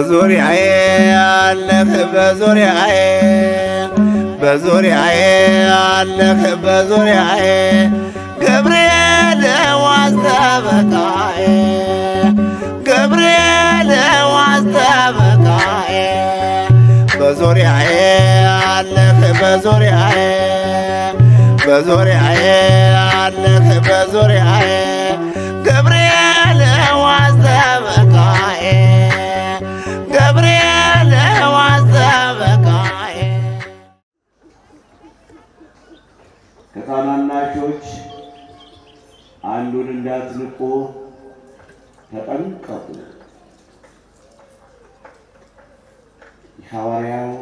በዙሪያዬ አለህ በዙሪያዬ በዙሪያዬ አለህ በዙሪያዬ ገብርኤል ዋስተበቃዬ ገብርኤል ዋስተበቃዬ በዙሪያዬ አለህ በዙሪያዬ በዙሪያዬ አለህ በዙሪያዬ ገብርኤል ዋስተበቃዬ ገብርኤል ዋስተበቃዬ ከታናናሾች አንዱን እንዳትንቁ ተጠንቀቁ። ሐዋርያው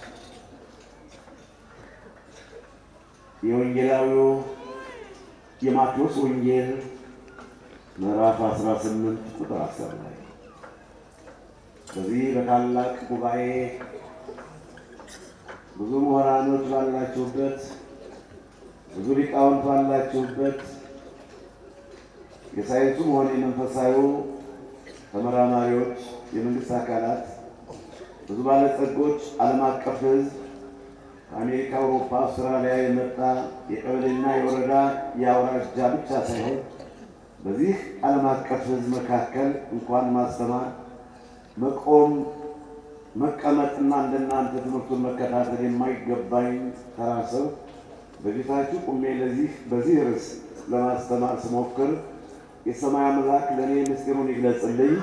የወንጌላዊው የማቴዎስ ወንጌል ምዕራፍ 18 ቁጥር 10 ላይ በዚህ በታላቅ ጉባኤ ብዙ ምሁራኖች ባላችሁበት ብዙ ሊቃውንት ባላችሁበት የሳይንሱም ሆነ የመንፈሳዊው ተመራማሪዎች፣ የመንግስት አካላት፣ ብዙ ባለጸጎች፣ ዓለም አቀፍ ሕዝብ ከአሜሪካ፣ አውሮፓ፣ አውስትራሊያ የመጣ የቀበሌና የወረዳ የአውራጃ ብቻ ሳይሆን በዚህ ዓለም አቀፍ ሕዝብ መካከል እንኳን ማስተማር መቆም መቀመጥና እንደናንተ ትምህርቱን መከታተል የማይገባኝ ተራ ሰው በፊታችሁ ቁሜ ለዚህ በዚህ ርዕስ ለማስተማር ስሞክር የሰማይ አምላክ ለእኔ ምስጢሩን ይግለጽልኝ፣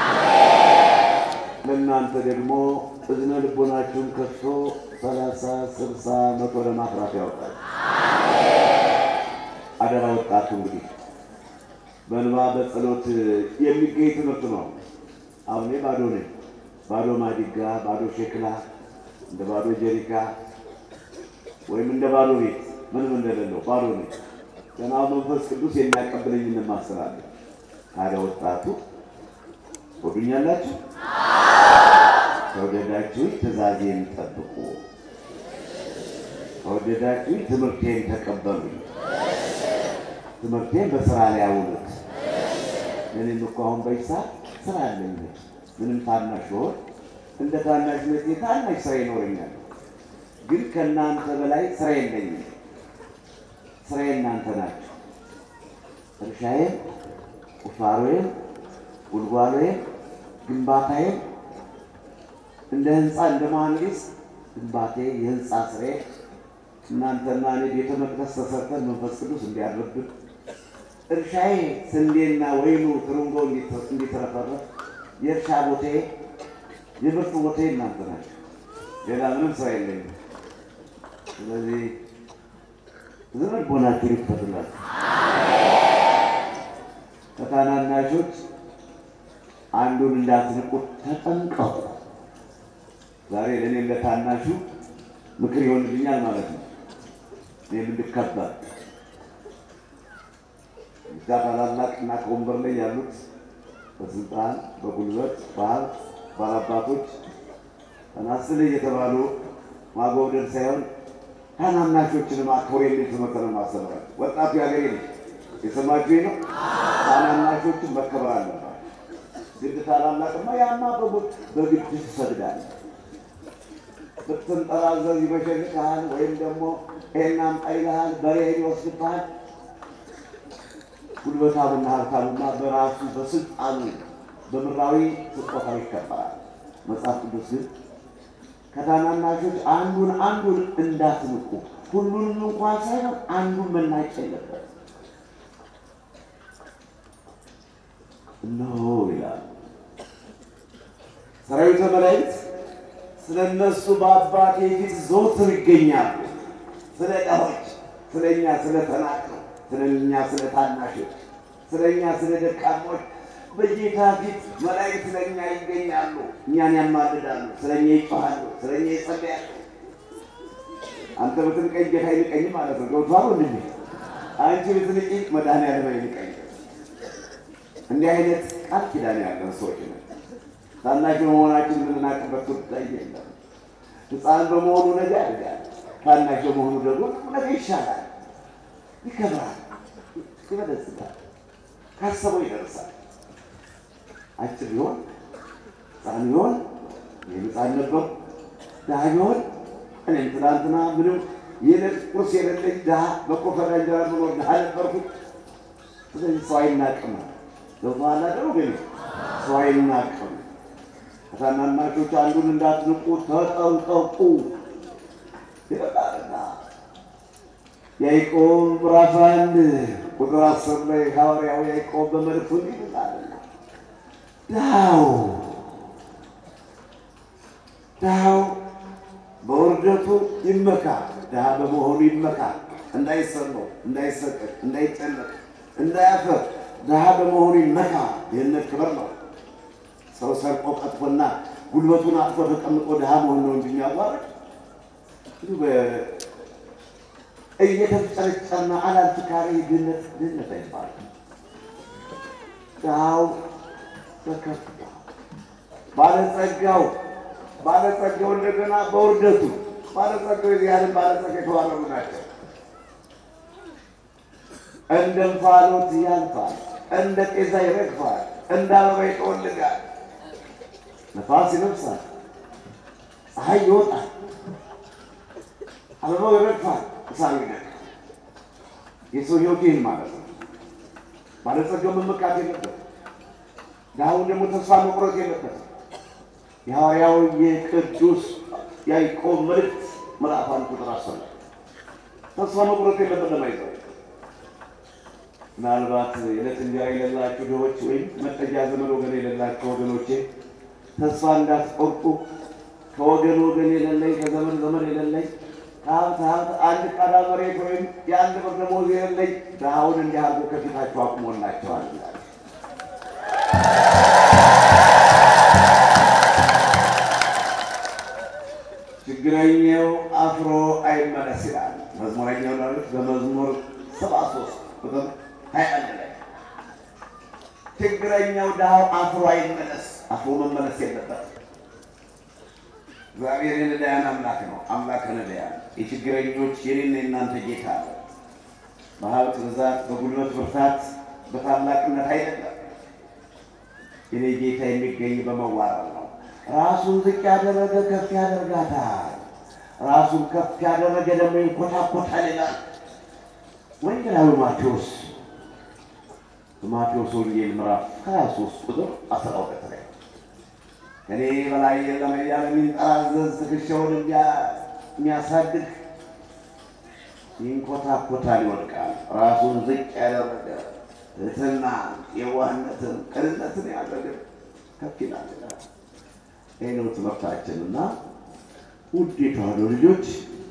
ለእናንተ ደግሞ እዝነ ልቦናችሁን ከፍቶ ሰላሳ ስልሳ መቶ ለማፍራት ያወጣል። አደራ ወጣቱ እንግዲህ በእንባ በጸሎት የሚገኝ ትምህርት ነው። አሁን እኔ ባዶ ነኝ። ባዶ ማዲጋ፣ ባዶ ሸክላ፣ እንደ ባዶ ጀሪካ ወይም እንደ ባዶ ቤት ምንም እንደሌለው ባዶ ነኝ። ገና መንፈስ ቅዱስ የሚያቀብለኝ እንማስራለን። ታዲያ ወጣቱ ወዱኛላችሁ? ከወደዳችሁ ትእዛዜን ጠብቁ፣ ከወደዳችሁ ትምህርቴን ተቀበሉ፣ ትምህርቴን በስራ ላይ አውሉት። እኔም እኮ አሁን በይሳ ስራ አለኝ። ምንም ታናሽ ሆን እንደ ታናሽነቴ ታናሽ ስራ ይኖረኛል፣ ግን ከእናንተ በላይ ስራ የለኝም። ስራዬ እናንተ ናችሁ። እርሻዬም፣ ቁፋሮዬም፣ ጉልጓሎዬም፣ ግንባታዬም እንደ ህንፃ እንደ መሐንዲስ ግንባቴ የህንፃ ስሬ እናንተና እኔ ቤተ መቅደስ ተሰርተን መንፈስ ቅዱስ እንዲያድርብን እርሻዬ ስንዴና ወይኑ ትርንጎ እንዲትረፈረፍ የእርሻ ቦታዬ የምርት ቦታዬ እናንተ ናቸው። ሌላ ምንም ስራ የለኝም። ስለዚህ ዘመን ቦናችሁ ይፈትላችሁ። ከታናናሾች አንዱን እንዳትንቁት ተጠንቀቁ። ዛሬ ለእኔ ለታናሹ ምክር ይሆንልኛል ማለት ነው። እኔም እንድከበር እዛ ታላላቅ እና ከወንበር ላይ ያሉት በስልጣን በጉልበት በሀብት ባላባቶች ተናስል እየተባሉ ማጎብደድ ሳይሆን ታናናሾችንም አክብሮ የሚል ትምህርት ነው ማስተምራል። ወጣቱ ያገሬ ነው የሰማችሁ ነው። ታናናሾችን መከበር አለባቸው። ግድ ታላላቅማ ያማ በግድ ትሰግዳለህ ብትንጠራዘዝ ይበሸልቅሃል፣ ወይም ደግሞ ይሄን አምጣ ይልሃል፣ በሬ ይወስድብሃል። ጉልበታሙና ሀብታሙማ በራሱ በስልጣኑ በምድራዊ ስጦታው ይከበራል። መጽሐፍ ቅዱስ ግን ከታናናሾች አንዱን አንዱን እንዳትንቁ፣ ሁሉንም እንኳን ሳይሆን አንዱን መናቅ የለበት። እነሆ ይላል ሰራዊተ መላእክት ስለ እነሱ በአባቴ ፊት ዘወትር ይገኛሉ። ስለ ድሆች፣ ስለ እኛ ስለ ተናቅነው፣ ስለ እኛ ስለ ታናሾች፣ ስለ እኛ ስለ ደካሞች በጌታ ፊት መላእክት ስለ እኛ ይገኛሉ። እኛን ያማልዳሉ፣ ስለ እኛ ይጮሃሉ፣ ስለ እኛ ይጸልያሉ። አንተ ብትንቀኝ ጌታ አይንቀኝ ማለት ነው። ገብቶሃል ወንድሜ? አንቺ ብትንቀኝ መድኃኒዓለም አይንቀኝ። እንዲህ አይነት ቃል ኪዳን ያለን ሰዎች ነው። ታናሽ በመሆናችን የምንናቅበት ጉዳይ የለም። ሕፃን በመሆኑ ነገ ያድጋል። ታናሽ በመሆኑ ደግሞ ነገ ይሻላል፣ ይከብራል፣ ይበለጽጋል፣ ካሰበው ይደርሳል። አጭር ቢሆን ሕፃን ቢሆን ይህም ሕፃን ነበርኩ፣ ድሃ ቢሆን እኔም ትናንትና ምንም የዕለት ቁርስ የሌለኝ ድሃ በቆፈራ እንጀራ ምኖር ድሃ ነበርኩ። ስለዚህ ሰው አይናቅም። ገብቶሃል አይደል? ግን ሰው አይናቅም። ከታናናሾች አንዱን እንዳትንቁ ተጠንቀቁ ይላልና ያዕቆብ ምዕራፍ አንድ ቁጥር አስር ላይ ሐዋርያው ያዕቆብ በመልእክቱ እንዲህ ይላልና ድሃው ድሃው በውርደቱ ይመካ፣ ድሃ በመሆኑ ይመካ፣ እንዳይሰማው፣ እንዳይሰቀቅ፣ እንዳይጨነቅ፣ እንዳያፈር ድሃ በመሆኑ ይመካ። ይህነት ክብር ነው። ሰው ሰርቆ ቀጥፎና ጉልበቱን አጥፎ ተቀምጦ ድሃ መሆን ነው እንጂ የሚያዋርድ እየተጨረጨና አላልፍካሪ ድህነት ድህነት አይባልም። ድሃው በከፍታ ባለጸጋው ባለጸጋው እንደገና በውርደቱ ባለጸጋው የዚህ ዓለም ባለጸጋ የተባረሩ ናቸው። እንደ እንፋሎት ያልፋል፣ እንደ ጤዛ ይረግፋል፣ እንደ አበባ ይጠወልጋል። ነፋስ ይነፍሳል፣ ፀሐይ ይወጣል፣ አበባው ይረግፋል፣ እሳት ይነቃል። የሰው ሕይወት ይህን ማለት ነው። ባለጸጋው መመካት የለበትም። ድሃውን ደግሞ ተስፋ መቁረጥ የለበትም። የሐዋርያው የቅዱስ ያዕቆብ መልእክት ምዕራፍ አንድ ቁጥር አስር ላይ ተስፋ መቁረጥ የለበትም። አይዘው ምናልባት የዕለት እንጀራ የሌላችሁ ድሆች ወይም መጠጊያ ዘመድ ወገን የሌላቸው ወገኖቼ ተስፋ እንዳትቆርጡ። ከወገን ወገን የሌለኝ ከዘመን ዘመን የሌለኝ ከሀብት ሀብት አንድ ቃዳ መሬት ወይም የአንድ ብር ደመወዝ የሌለኝ ድሃውን እንዲህ አድርጎ ከፊታችሁ አቁሞላቸዋል ይላል። ችግረኛው አፍሮ አይመለስ ይላል መዝሙረኛው ዳዊት በመዝሙር ሰባ ሶስት ቁጥር ሀያ አንድ ላይ ችግረኛው ድሃው አፍሮ አይመለስ። አፍሮ መመለስ የለበት። እግዚአብሔር የነዳያን አምላክ ነው። አምላክ ነዳያን የችግረኞች የኔና የእናንተ ጌታ ነው። በሀብት ብዛት፣ በጉልበት ብርታት፣ በታላቅነት አይደለም። የኔ ጌታ የሚገኝ በመዋረድ ነው። ራሱን ዝቅ ያደረገ ከፍ ያደርጋታል። ራሱን ከፍ ያደረገ ደግሞ ይንኮታኮታል ይላል ወንጌላዊ ማቴዎስ በማቴዎስ ወንጌል ምዕራፍ 23 ቁጥር 12 ላይ ከኔ በላይ የለም እያለ የሚንጠራዘዝ ትከሻውን የሚያሳድግ ይንኮታኮታል፣ ይወድቃል። ራሱን ዝቅ ያደረገ ትሕትና፣ የዋህነትን፣ ቅንነትን ያደረገ ከፍ ይላል ይላል። ይህ ነው ትምህርታችን እና ውድ የተዋሕዶ ልጆች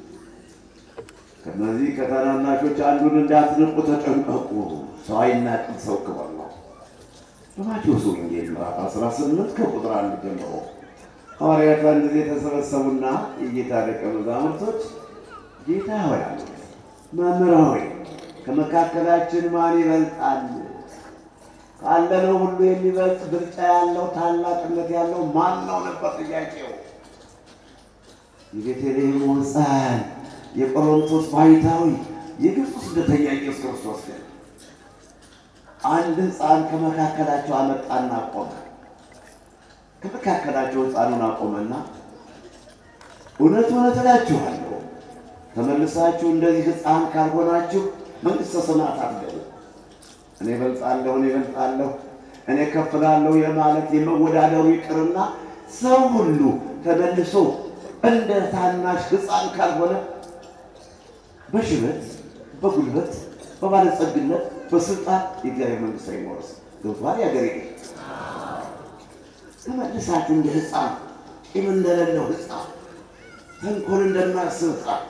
ከነዚህ ከታናናሾች አንዱን እንዳትንቁ ተጠንቀቁ። ሰው አይናቅም፣ ሰው ክብር ነው። በማቴዎስ ወንጌል ምዕራፍ 18 ከቁጥር አንድ ጀምሮ ሐዋርያት አንድ ጊዜ ተሰበሰቡና የጌታ ደቀ መዛሙርቶች ጌታ ሆይ አሉት፣ መምህር ሆይ ከመካከላችን ማን ይበልጣል? ካለነው ሁሉ የሚበልጥ ብልጫ ያለው ታላቅነት ያለው ማን ነው ነበር ጥያቄው። የቤተልሔም ሕፃን የቆሮንቶስ ባሕታዊ የግብፅ ስደተኛ ኢየሱስ ክርስቶስ ግን አንድ ሕፃን ከመካከላቸው አመጣና ቆመ። ከመካከላቸው ሕፃኑን አቆመና እውነት እውነት እላችኋለሁ ተመልሳችሁ እንደዚህ ሕፃን ካልሆናችሁ መንግሥተ ሰማያት አትገቡ። እኔ እበልጣለሁ፣ እኔ እበልጣለሁ፣ እኔ ከፍ እላለሁ የማለት የመወዳደሩ ይቅርና ሰው ሁሉ ተመልሶ እንደ ታናሽ ሕፃን ካልሆነ በሽበት፣ በጉልበት፣ በባለጸግነት፣ በስልጣን የእግዚአብሔር መንግሥት አይወርስም። ገብቶሃል? ያገሬ ተመልሳችሁ እንደ ሕፃን ቂም እንደሌለው ሕፃን ተንኮል እንደማያስብ ሕፃን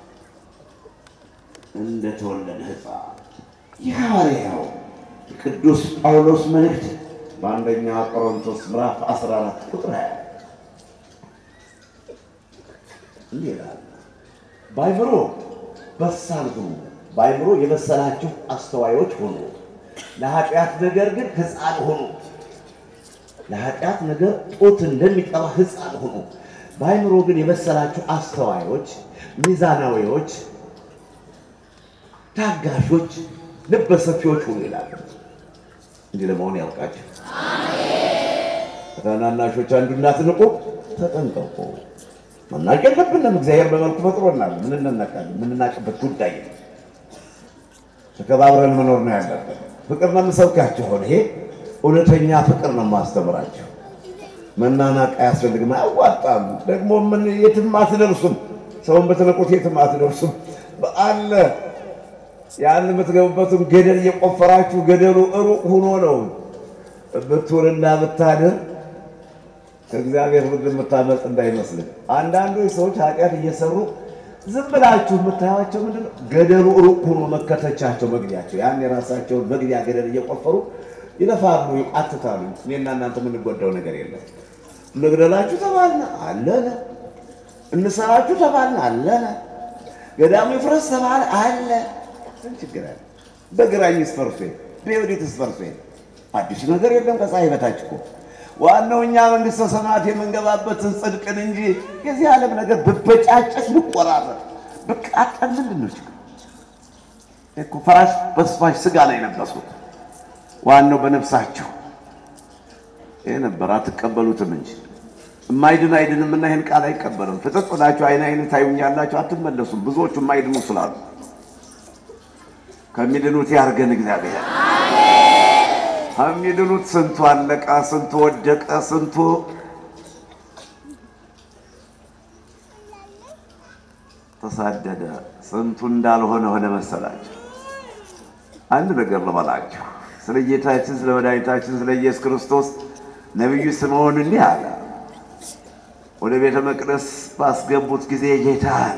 እንደተወለደ ሕፃን የሐዋርያው ቅዱስ ጳውሎስ መልእክት በአንደኛ ቆሮንቶስ ምዕራፍ 14 ቁጥር 20 እንዲህ ይላል፣ በአእምሮ በሳል ሁኑ፣ በአእምሮ የበሰላችሁ አስተዋዮች ሁኑ፣ ለኃጢአት ነገር ግን ሕፃን ሁኑ። ለኃጢአት ነገር ጡት እንደሚጠባ ሕፃን ሁኑ፣ በአእምሮ ግን የበሰላችሁ አስተዋዮች፣ ሚዛናዊዎች፣ ታጋሾች፣ ልበሰፊዎች ሁኑ ይላል። እንዲህ ለመሆን ያውቃችሁ። ከታናናሾች አንዱ እንዳትንቁ ተጠንቀቁ። መናቅ የለብንም። እግዚአብሔር በመልኩ ፈጥሮናል። ምን እንነቃለን? የምንናቅበት ጉዳይ ነው። ተከባብረን መኖር ነው ያለብን። ፍቅር ነው የምሰብካችሁ። ሆነ ይሄ እውነተኛ ፍቅር ነው የማስተምራቸው። መናናቅ አያስፈልግም፣ አያዋጣም። ደግሞ ምን የትም አትደርሱም። ሰውን በተለቁት የትም አትደርሱም። አለ ያን የምትገቡበትን ገደል እየቆፈራችሁ ገደሉ ሩቅ ሆኖ ነው ብትውልና ብታድር ከእግዚአብሔር ፍርድ የምታመልጥ እንዳይመስልህ። አንዳንዶች ሰዎች ኃጢአት እየሰሩ ዝም ብላችሁ የምታያቸው ምንድን ነው? ገደሉ ሩቅ ሆኖ መከተቻቸው መግቢያቸው፣ ያን የራሳቸውን መግቢያ ገደል እየቆፈሩ ይለፋሉ፣ ይቃትታሉ። እኔና እናንተ የምንጎዳው ነገር የለም። እንግደላችሁ ተባልን አለነ፣ እንሰራችሁ ተባልን አለነ፣ ገዳሙ ይፍረስ ተባለ አለ። ምን ችግር አለ? በግራኝስ ፈርሶ በወዴትስ ፈርሶ አዲስ ነገር የለም ከፀሐይ በታች እኮ ዋናው እኛ መንግስተ ሰማያት የምንገባበትን ጽድቅን እንጂ የዚህ ዓለም ነገር ብበጫጨስ ብቆራረጥ ብቃጠል ምንድን ነው ችግር እኮ ፈራሽ በስፋሽ ስጋ ላይ የለበሱት ዋናው በነፍሳቸው ይህ ነበር አትቀበሉትም እንጂ የማይድን አይድንም እና ይህን ቃል አይቀበልም ፍጥጥ ብላችሁ አይን አይን ታዩኛላችሁ አትመለሱም ብዙዎቹ የማይድኑ ስላሉ ከሚድኑት ያርገን እግዚአብሔር ከሚድኑት ስንቱ አለቀ፣ ስንቱ ወደቀ፣ ስንቱ ተሳደደ፣ ስንቱ እንዳልሆነ ሆነ መሰላቸው። አንድ ነገር ልበላችሁ ስለ ጌታችን ስለ መድኃኒታችን ስለ ኢየሱስ ክርስቶስ ነቢዩ ስምዖን እንዲህ አለ። ወደ ቤተ መቅደስ ባስገቡት ጊዜ ጌታን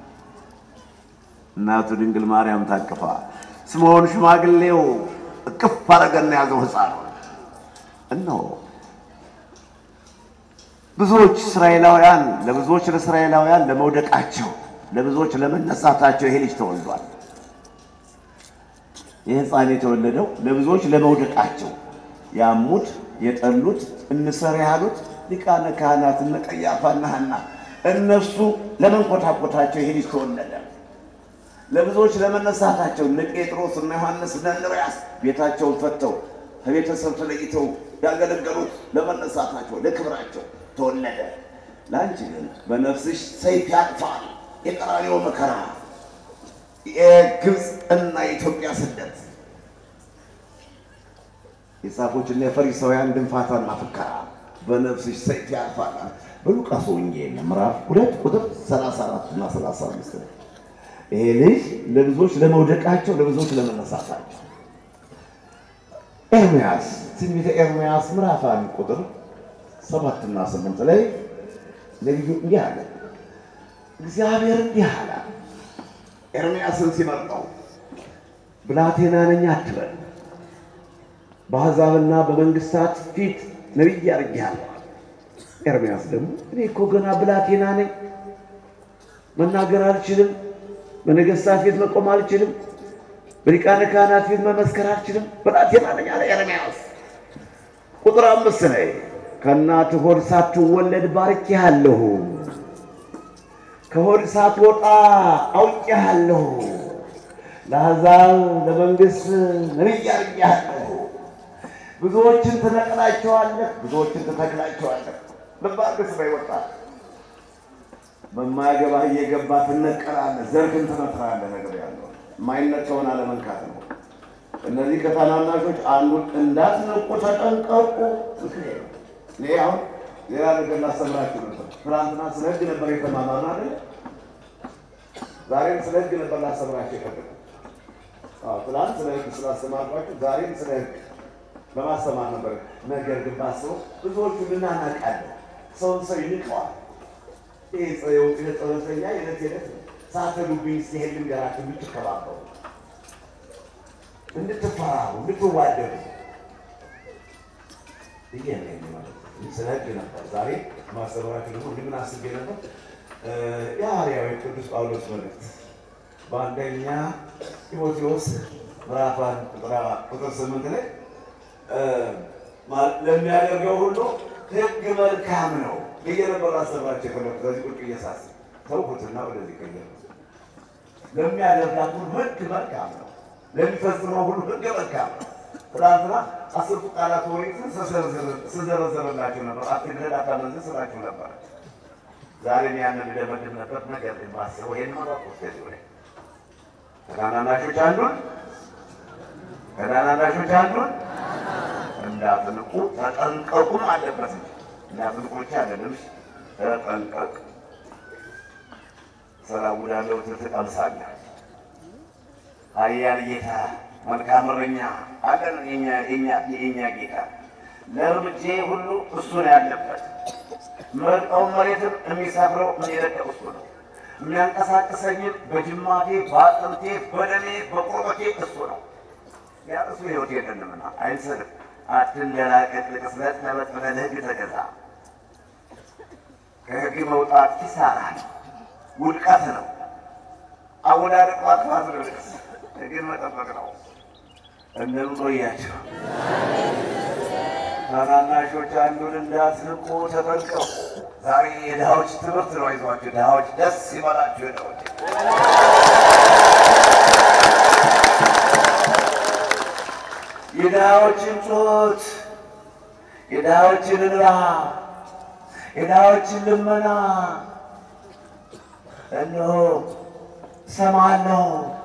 እናቱ ድንግል ማርያም ታቅፋ ስምዖን ሽማግሌው እቅፍ አረገና ያዘው ሕፃን እነሆ ብዙዎች እስራኤላውያን ለብዙዎች ለእስራኤላውያን ለመውደቃቸው ለብዙዎች ለመነሳታቸው ይሄ ልጅ ተወልዷል። ይህ ሕፃን የተወለደው ለብዙዎች ለመውደቃቸው ያሙት የጠሉት እንሰር ያሉት ሊቃነ ካህናት እነ ቀያፋና ሐና እነሱ ለመንኮታኮታቸው ይሄ ልጅ ተወለደ። ለብዙዎች ለመነሳታቸው እነ ጴጥሮስ እና ዮሐንስ እና እንድርያስ ቤታቸውን ፈተው ከቤተሰብ ተለይተው ያገለገሉት ለመነሳታቸው ለክብራቸው ተወለደ። ለአንቺ ግን በነፍስሽ ሰይፍ ያልፋል የቀራንዮ መከራ፣ የግብፅ እና የኢትዮጵያ ስደት፣ የጻፎችና የፈሪሳውያን ድንፋታና ፍከራ በነፍስሽ ሰይፍ ያልፋል። በሉቃስ ወንጌል ምዕራፍ ሁለት ቁጥር 34 እና 35 ነው። ይሄ ልጅ ለብዙዎች ለመውደቃቸው ለብዙዎች ለመነሳታቸው ኤርምያስ ትንቢተ ኤርምያስ ምዕራፍ አንድ ቁጥር ሰባትና ስምንት ላይ ነቢዩ እንዲህ አለ። እግዚአብሔር እንዲህ አለ ኤርምያስን ሲመርጠው ብላቴና ነኝ አትበል፣ በአሕዛብና በመንግስታት ፊት ነቢይ አድርጌሃለሁ። ኤርምያስ ደግሞ እኔ እኮ ገና ብላቴና ነኝ፣ መናገር አልችልም በነገስታት ፊት መቆም አልችልም። በሊቃነ ካህናት ፊት መመስከር አልችልም። ብላቴና ነኝ አለ ኤርምያስ። ቁጥር አምስት ላይ ከእናትህ ሆድ ሳትወለድ ባርኬሃለሁ፣ ከሆድ ሳትወጣ አውቄሃለሁ፣ ለአሕዛብ ለመንግሥት ነቢይ አድርጌሃለሁ። ብዙዎችን ትነቅላቸዋለህ፣ ብዙዎችን ትተክላቸዋለህ። ልብ አድርገህ ስራ ይወጣል በማያገባህ እየገባ ትነቀላለህ፣ ዘርግን ትመትራለህ። ነገር ያለው የማይነቀውን አለመንካት ነው። እነዚህ ከታናናሾች አንዱን እንዳትነቁ ተጠንቀቁ። ምክንያት እኔ አሁን ሌላ ነገር ላስተምራችሁ ነበር። ትናንትና ስለ ሕግ ነበር የተማማርን አይደል? ዛሬም ስለ ሕግ ነበር ላስተምራችሁ የፈለኩት። አዎ ትናንት ስለ ሕግ ስላስተማርኳችሁ ዛሬም ስለ ሕግ በማስተማር ነበር። ነገር ግን ባስበው ብዙዎቹ እናናቃለን። ሰውን ሰው ይንቀዋል። ይህ ጸሎተኛ የዕለት የዕለት ሳትሄዱብኝ ሲሄድ ልንገራችሁ እንድትከባበሩ፣ እንድትፈራሩ፣ እንድትዋደዱ ይሄ ነው ማለት ነው። ስለ ሕግ ነበር ዛሬ ማስተምራችሁ። ደግሞ እንዲህ ምን አስቤ ነበር? የሐዋርያው ቅዱስ ጳውሎስ መልእክት በአንደኛ ጢሞቴዎስ ምዕራፍ አንድ ቁጥር ስምንት ላይ ለሚያደርገው ሁሉ ሕግ መልካም ነው እየነበሩ አሰባቸው የፈለኩት ከዚህ ቁጭ እየሳስብ ተውኩትና ወደዚህ ቀየር ለሚያደርጋት ሁሉ ሕግ መልካም ነው፣ ለሚፈጽመው ሁሉ ሕግ መልካም ነው። ትናንትና አስርቱ ቃላት ኦሪትን ስዘረዘርላችሁ ነበር። አትግደል፣ አታመንዝር ስላችሁ ነበር። ዛሬም ያንን ልደመድም ነበር። ነገር ግን ባስበው ይሄን መረጥኩት። ከዚህ ወዲያ ከታናናሾች አንዱን ከታናናሾች አንዱን እንዳትንቁ ተጠንቀቁም አለበት። እንዳትንቁ ብቻ አይደለም፣ ተጠንቀቅ። ሰላም ውዳለው ትቀምሳለህ። ኃያል ጌታ መልካም እረኛ አለን። የእኛ ጌታ ለእርምጄ ሁሉ እሱ ነው ያለበት። መርቀውን መሬትም የሚሰፍረው የሚረዳው እሱ ነው። የሚያንቀሳቅሰኝን በጅማቴ በአጥንቴ በደሜ በቁርበቴ እሱ ነው። ያ እሱ ህይወት የለንምና አይንሰልም። አትንደላቀቅ፣ ልቅስለት ለበጥ ብለህ ለህግ ተገዛ። ከህግ መውጣት ኪሳራ ነው፣ ውድቀት ነው። አወዳደቅ ማጥፋት ነው። ልቅስ ህግን መጠበቅ ነው። እንደምን ቆያችሁ? ታናናሾች አንዱን እንዳትንቁ ተጠንቀቁ። ዛሬ የድሃዎች ትምህርት ነው ይዟችሁ። ድሃዎች ደስ ይበላችሁ። ድሃዎች የድሃዎችን ጩኸት፣ የድሃዎችን እንባ፣ የድሃዎችን ልመና እነሆ እሰማለሁ።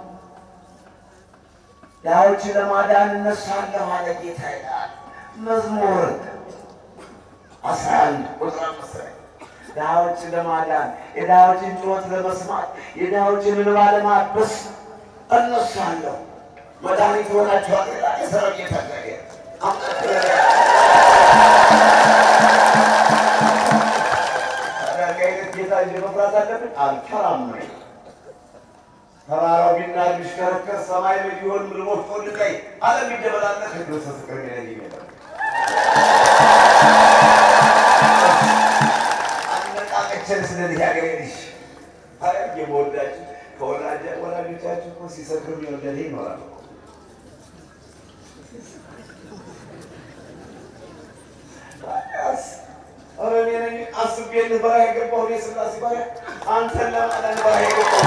ድሃዎችን ለማዳን እነሳለሁ አለ ጌታ ይላል። መዝሙር አስራ አንድ ቁጥር አምስት ላይ ድሃዎችን ለማዳን የድሃዎችን ጩኸት ለመስማት የድሃዎችን እንባ ለማበስ እነሳለሁ። መድኃኒት ሆናችኋል ይላል የሰራዊት ጌታ እግዚአብሔር። ታዲያ እንዲህ አይነት ጌታ እንጂ መፍራት አለብን? አልፈራም ነው። ተራራው ቢናድ ቢሽከረከር ሰማይ ላይ ቢሆን ምድር ወፍጮ ድንጋይ ዓለም ቢደበላለቅ ክርስቶስ ፍቅር የሚለይ የለም። አነቃቀችን ስለዚህ ሀገሬ ልጅ ታዲያ የመወዳችሁ ከወላጅ ወላጆቻችሁ እኮ ሲሰክሩ የሚወደድ ይኖራል እኮ። ታዲያስ ኧረ እኔ ነኝ አስቤልህ በረሃ የገባሁ እኔ ስላሴ ባሪያ አንተን ለማዳን በረሃ የገባሁ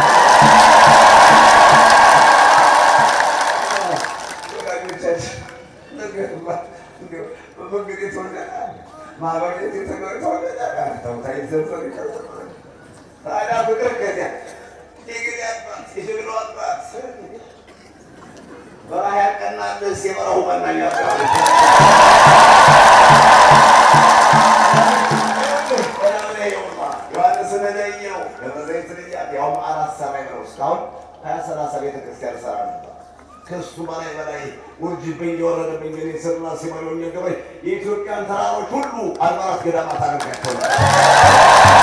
ወላጆቻችን ነገርማ እንደው በመንገድ የተወለደ ማህበር ቤት የተገ- የተወለደ ተውታይ ዘንዘር ይቀርባል። ታዲያ ፍቅር ከዚያ የግል አባት የጀግናው አባት በረሃ ያቀናልስ የበረሃው መናኛ ዮሐንስን ለየው ደብረ ዘይት ልያት ያውም አራት ሰማይ ነው። እስካሁን ሀያ ሰላሳ ቤተ ክርስቲያን ሰራ ነበር። ከሱ በላይ በላይ ውርጅብኝ የወረደብኝ እኔ ስርና ሲመለኝ ገበኝ የኢትዮጵያን ተራሮች ሁሉ አድባራት ገዳማት አድርጋቸው ነበር።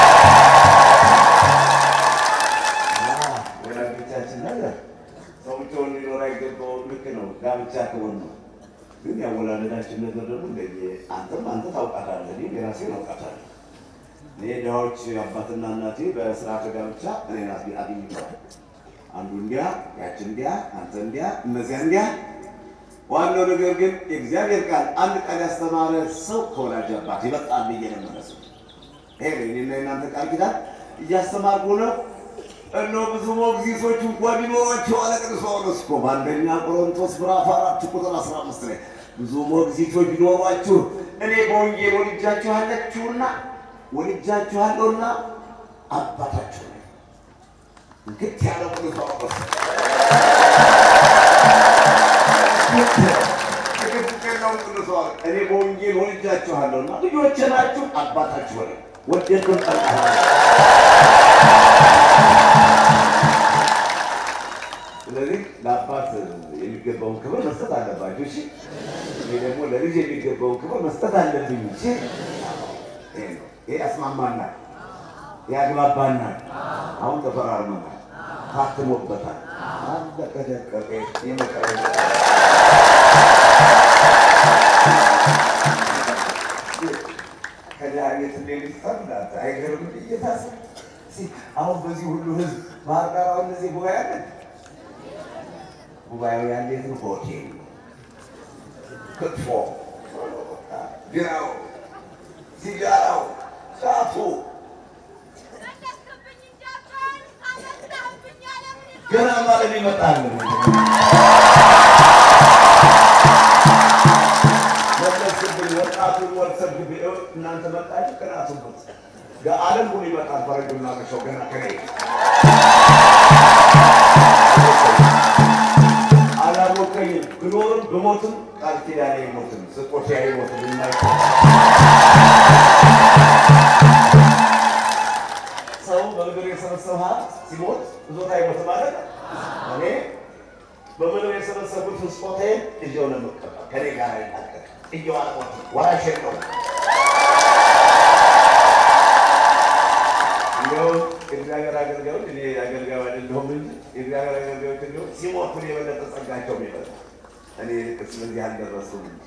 ወላጆቻችን ነገር ሰው ብቻውን ሊኖር አይገባውም። ልክ ነው። ጋብቻ ከሆነ ነው። ግን ያወላለዳችን ነገር ደግሞ እንደየ አንተም አንተ ታውቃታለህ፣ እኔም የራሴን አውቃታለሁ። እኔ ድሃዎች አባትና እናቴ በስርዓተ ጋብቻ እኔን አግኝተዋል። አንዱ እንዲያ፣ ያች እንዲያ፣ አንተ እንዲያ፣ እነዚያ እንዲያ። ዋናው ነገር ግን የእግዚአብሔር ቃል አንድ ቃል ያስተማረ ሰው ከወላጅ አባት ይበልጣል ብዬ ነው የምመስለው። ይሄ ነው የእኔና የእናንተ ቃል ኪዳን እያስተማርኩ ነው። እነሆ ብዙ ሞግዚቶች እንኳ ቢኖሯቸው አለ ቅዱስ ጳውሎስ እኮ በአንደኛ ቆሮንቶስ ምዕራፍ አራት ቁጥር አስራ አምስት ላይ ብዙ ሞግዚቶች ቢኖሯችሁ እኔ በወንጌል ወልጃችኋለችሁና ወልጃችኋለሁና አባታችሁ ነኝ። እንግት ያለው ቅዱስ ጳውሎስ ትክክል ነው። ቅዱስ ጳውሎስ እኔ በወንጌል ወልጃችኋለሁና ልጆቼ ናችሁ፣ አባታችሁ ነኝ። ወደድኩም ጠላችሁ ስለዚህ ለአባት የሚገባውን ክብር መስጠት አለባችሁ። እሺ፣ እኔ ደግሞ ለልጅ የሚገባውን ክብር መስጠት አለብኝ። እሺ፣ ይሄ ነው። ይሄ ያስማማናል፣ ያግባባናል። አሁን ተፈራርመናል፣ ታትሞበታል። አለቀ ደቀቀ። የመቀረ ከዚያ ቤት እንዴት ይፈርዳል? አይገርም? እየታሰብ አሁን በዚህ ሁሉ ህዝብ ባህር ዳር አሁን እዚህ ጉባኤ አለ ጉባኤው ያንዴት ነው። ሆቴል ክትፎ፣ ቢራው፣ ሲጋራው፣ ጫቱ ገና ማለት ይመጣል። ብሞትም ቃል ኪዳኔ አይሞትም፣ ስጦታ አይሞትም። የማይ ሰው በምድር የሰበሰበ ሀብት ሲሞት ብዙታ አይሞትም ማለት ነው። እኔ በምድር የሰበሰቡትን ስጦታዬን እዚያው ነው የምቀበል። ከኔ ጋር አይናገር እየው አልሞትም፣ ወራሽ የለውም። እንዲያውም የእግዚአብሔር አገልጋዮች እኔ አገልጋዩ አይደለሁም እንጂ የእግዚአብሔር አገልጋዮች እንዲሁም ሲሞቱ የበለጠ ጸጋቸው የሚበዛ እኔ ልቅስ በዚህ አልደረሱም እንጂ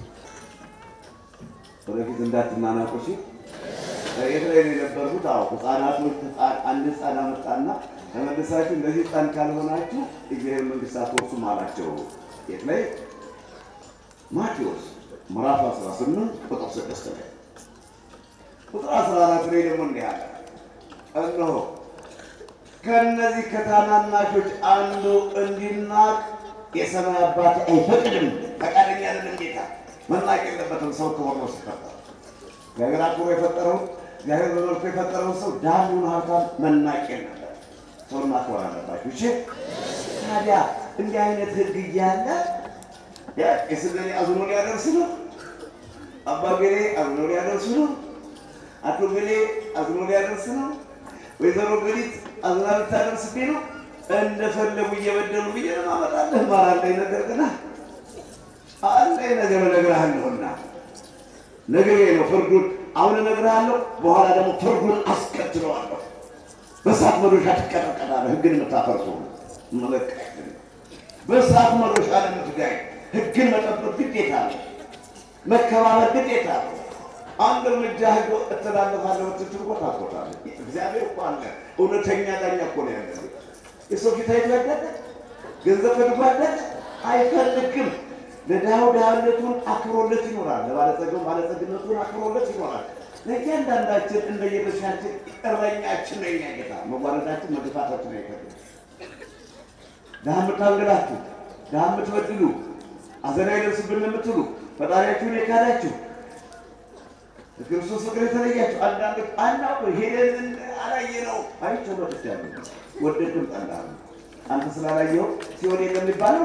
ወደፊት እንዳትናናቁ እሺ። የት ላይ ነው የነበርኩት? አዎ ህፃናቶች አንድ ህፃን አመጣና ተመልሳችሁ እንደዚህ ህፃን ካልሆናችሁ እግዚአብሔር መንግስት አትወርሱም አላቸው። የት ላይ? ማቴዎስ ምዕራፍ 18 ቁጥር 6 ላይ ቁጥር 14 ላይ ደግሞ እንዲህ አለ እነሆ ከእነዚህ ከታናናሾች አንዱ እንዲናቅ የሰማይ አባት አይፈቅድም። ፈቃደኛ አይደለም ጌታ። መናቅ የለበትም ሰው ክቡር ነው ሲፈጠር። እግዚአብሔር አክብሮ የፈጠረውን እግዚአብሔር በመልኩ የፈጠረውን ሰው ዳኑን ሀብታም መናቅ የለበት። ሰውን ማክበር አለባችሁ። እሺ ታዲያ እንዲህ አይነት ህግ እያለ ቄስ ገሌ አዝኖ ሊያደርስ ነው፣ አባ ገሌ አዝኖ ሊያደርስ ነው፣ አቶ ገሌ አዝኖ ሊያደርስ ነው፣ ወይዘሮ ገሊት አዝና ልታደርስብኝ ነው። እንደፈለጉ እየበደሉ ብዬ ለማመጣለህ ማራለኝ ነገር ግና አለኝ ነገር እነግርሃለሁና ነገሬ ነው ፍርዱን አሁን እነግርሃለሁ፣ በኋላ ደግሞ ፍርዱን አስከትለዋለሁ። በእሳት መዶሻ ትቀጠቀጣለህ። ህግን የምታፈርሱ መለቀቅ በእሳት መዶሻ ለምትጋይ ህግን መጠበቅ ግዴታ ነው። መከባበር ግዴታ ነው። አንድ እርምጃ ህግ እተላለፋለሁ ብትችል እኮ ታስቆጣለህ። እግዚአብሔር እኮ አለ። እውነተኛ ዳኛ እኮ ነው ያለ። የሰው ፊት አይትወደደ ገንዘብ ፈልጓደደ አይፈልግም። ለድሃው ድሃነቱን አክብሮለት ይኖራል። ለባለጸጋው ባለጸግነቱን አክብሮለት ይኖራል። ለእያንዳንዳችን እንደየድርሻችን እረኛችን ነው የኛ ጌታ። መዋረዳችን መግፋታችን አይፈልግም። ድሃ የምታንገላችሁ፣ ድሃ የምትበድሉ፣ አዘን አይደርስብን የምትሉ ፈጣሪያችሁን የካዳችሁ ክርስቶስ ፍቅር የተለያችሁ አንዳንዶች አናውቅ ሄደን አላየ ነው አይቼው መጥቻለሁ። ወደድም ጠላ አንተ ስላላየኸው ሲሆን የለም የሚባለው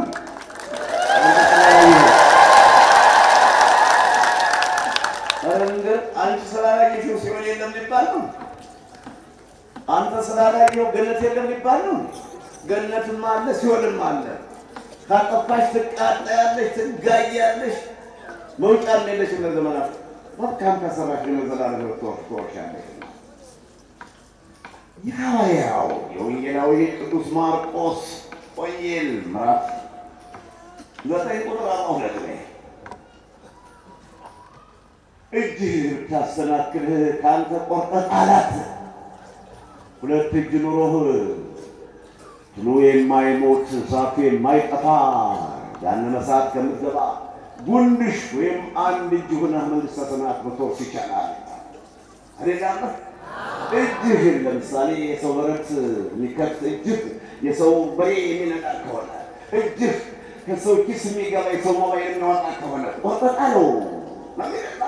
አንቺ ስላላየሽው ሲሆን የለም ሊባል ነው። አንተ ስላላየኸው ገነት የለም ሊባል ነው። ገነትም አለ ሲሆንም አለ። ካጠፋሽ ትቃጠያለሽ፣ ትጋያለሽ። መውጫ የለሽ ለዘመናት መልካም ከሰራሽ ለዘላለም ትወርሻለሽ። የሐዋርያው የወንጌላዊ ቅዱስ ማርቆስ ወንጌል ምዕራፍ ዘጠኝ ቁጥር አርባ ሁለት ላይ እጅህ ብታሰናክልህ ከአንተ ቆርጠህ ጣላት። ሁለት እጅ ኑሮህ ትሉ የማይሞት እሳቱ የማይጠፋ ገሃነመ እሳት ከምትገባ ጉንድሽ ወይም አንድ እጅ ሆነህ መንግሥተ ሰማያት መትወርስ ይቻላል። አደጋለህ እጅህን ለምሳሌ የሰው በረት የሚከፍት እጅህ የሰው በሬ የሚነዳ ከሆነ እጅህ ከሰው ኪስ የሚገባ የሰው ሞባይል የሚያወጣ ከሆነ ቆርጠህ ጣለው ነው የሚለው።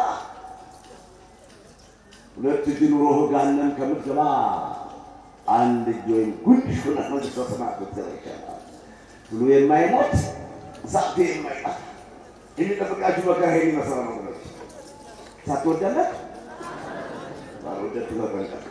ሁለት እጅ ኑሮህ ገሃነም ከምትገባ አንድ እጅ ወይም ጉንድሽ ሆነህ መንግሥተ ሰማያት መትወርስ ይቻላል። ብሎ የማይሞት እሳቱ የማይጠፋ የሚጠብቃችሁ መከራ ይሄን ይመስላል ነው ብለች ሳትወዳለት ባልወደድ ተጠንቀቅ።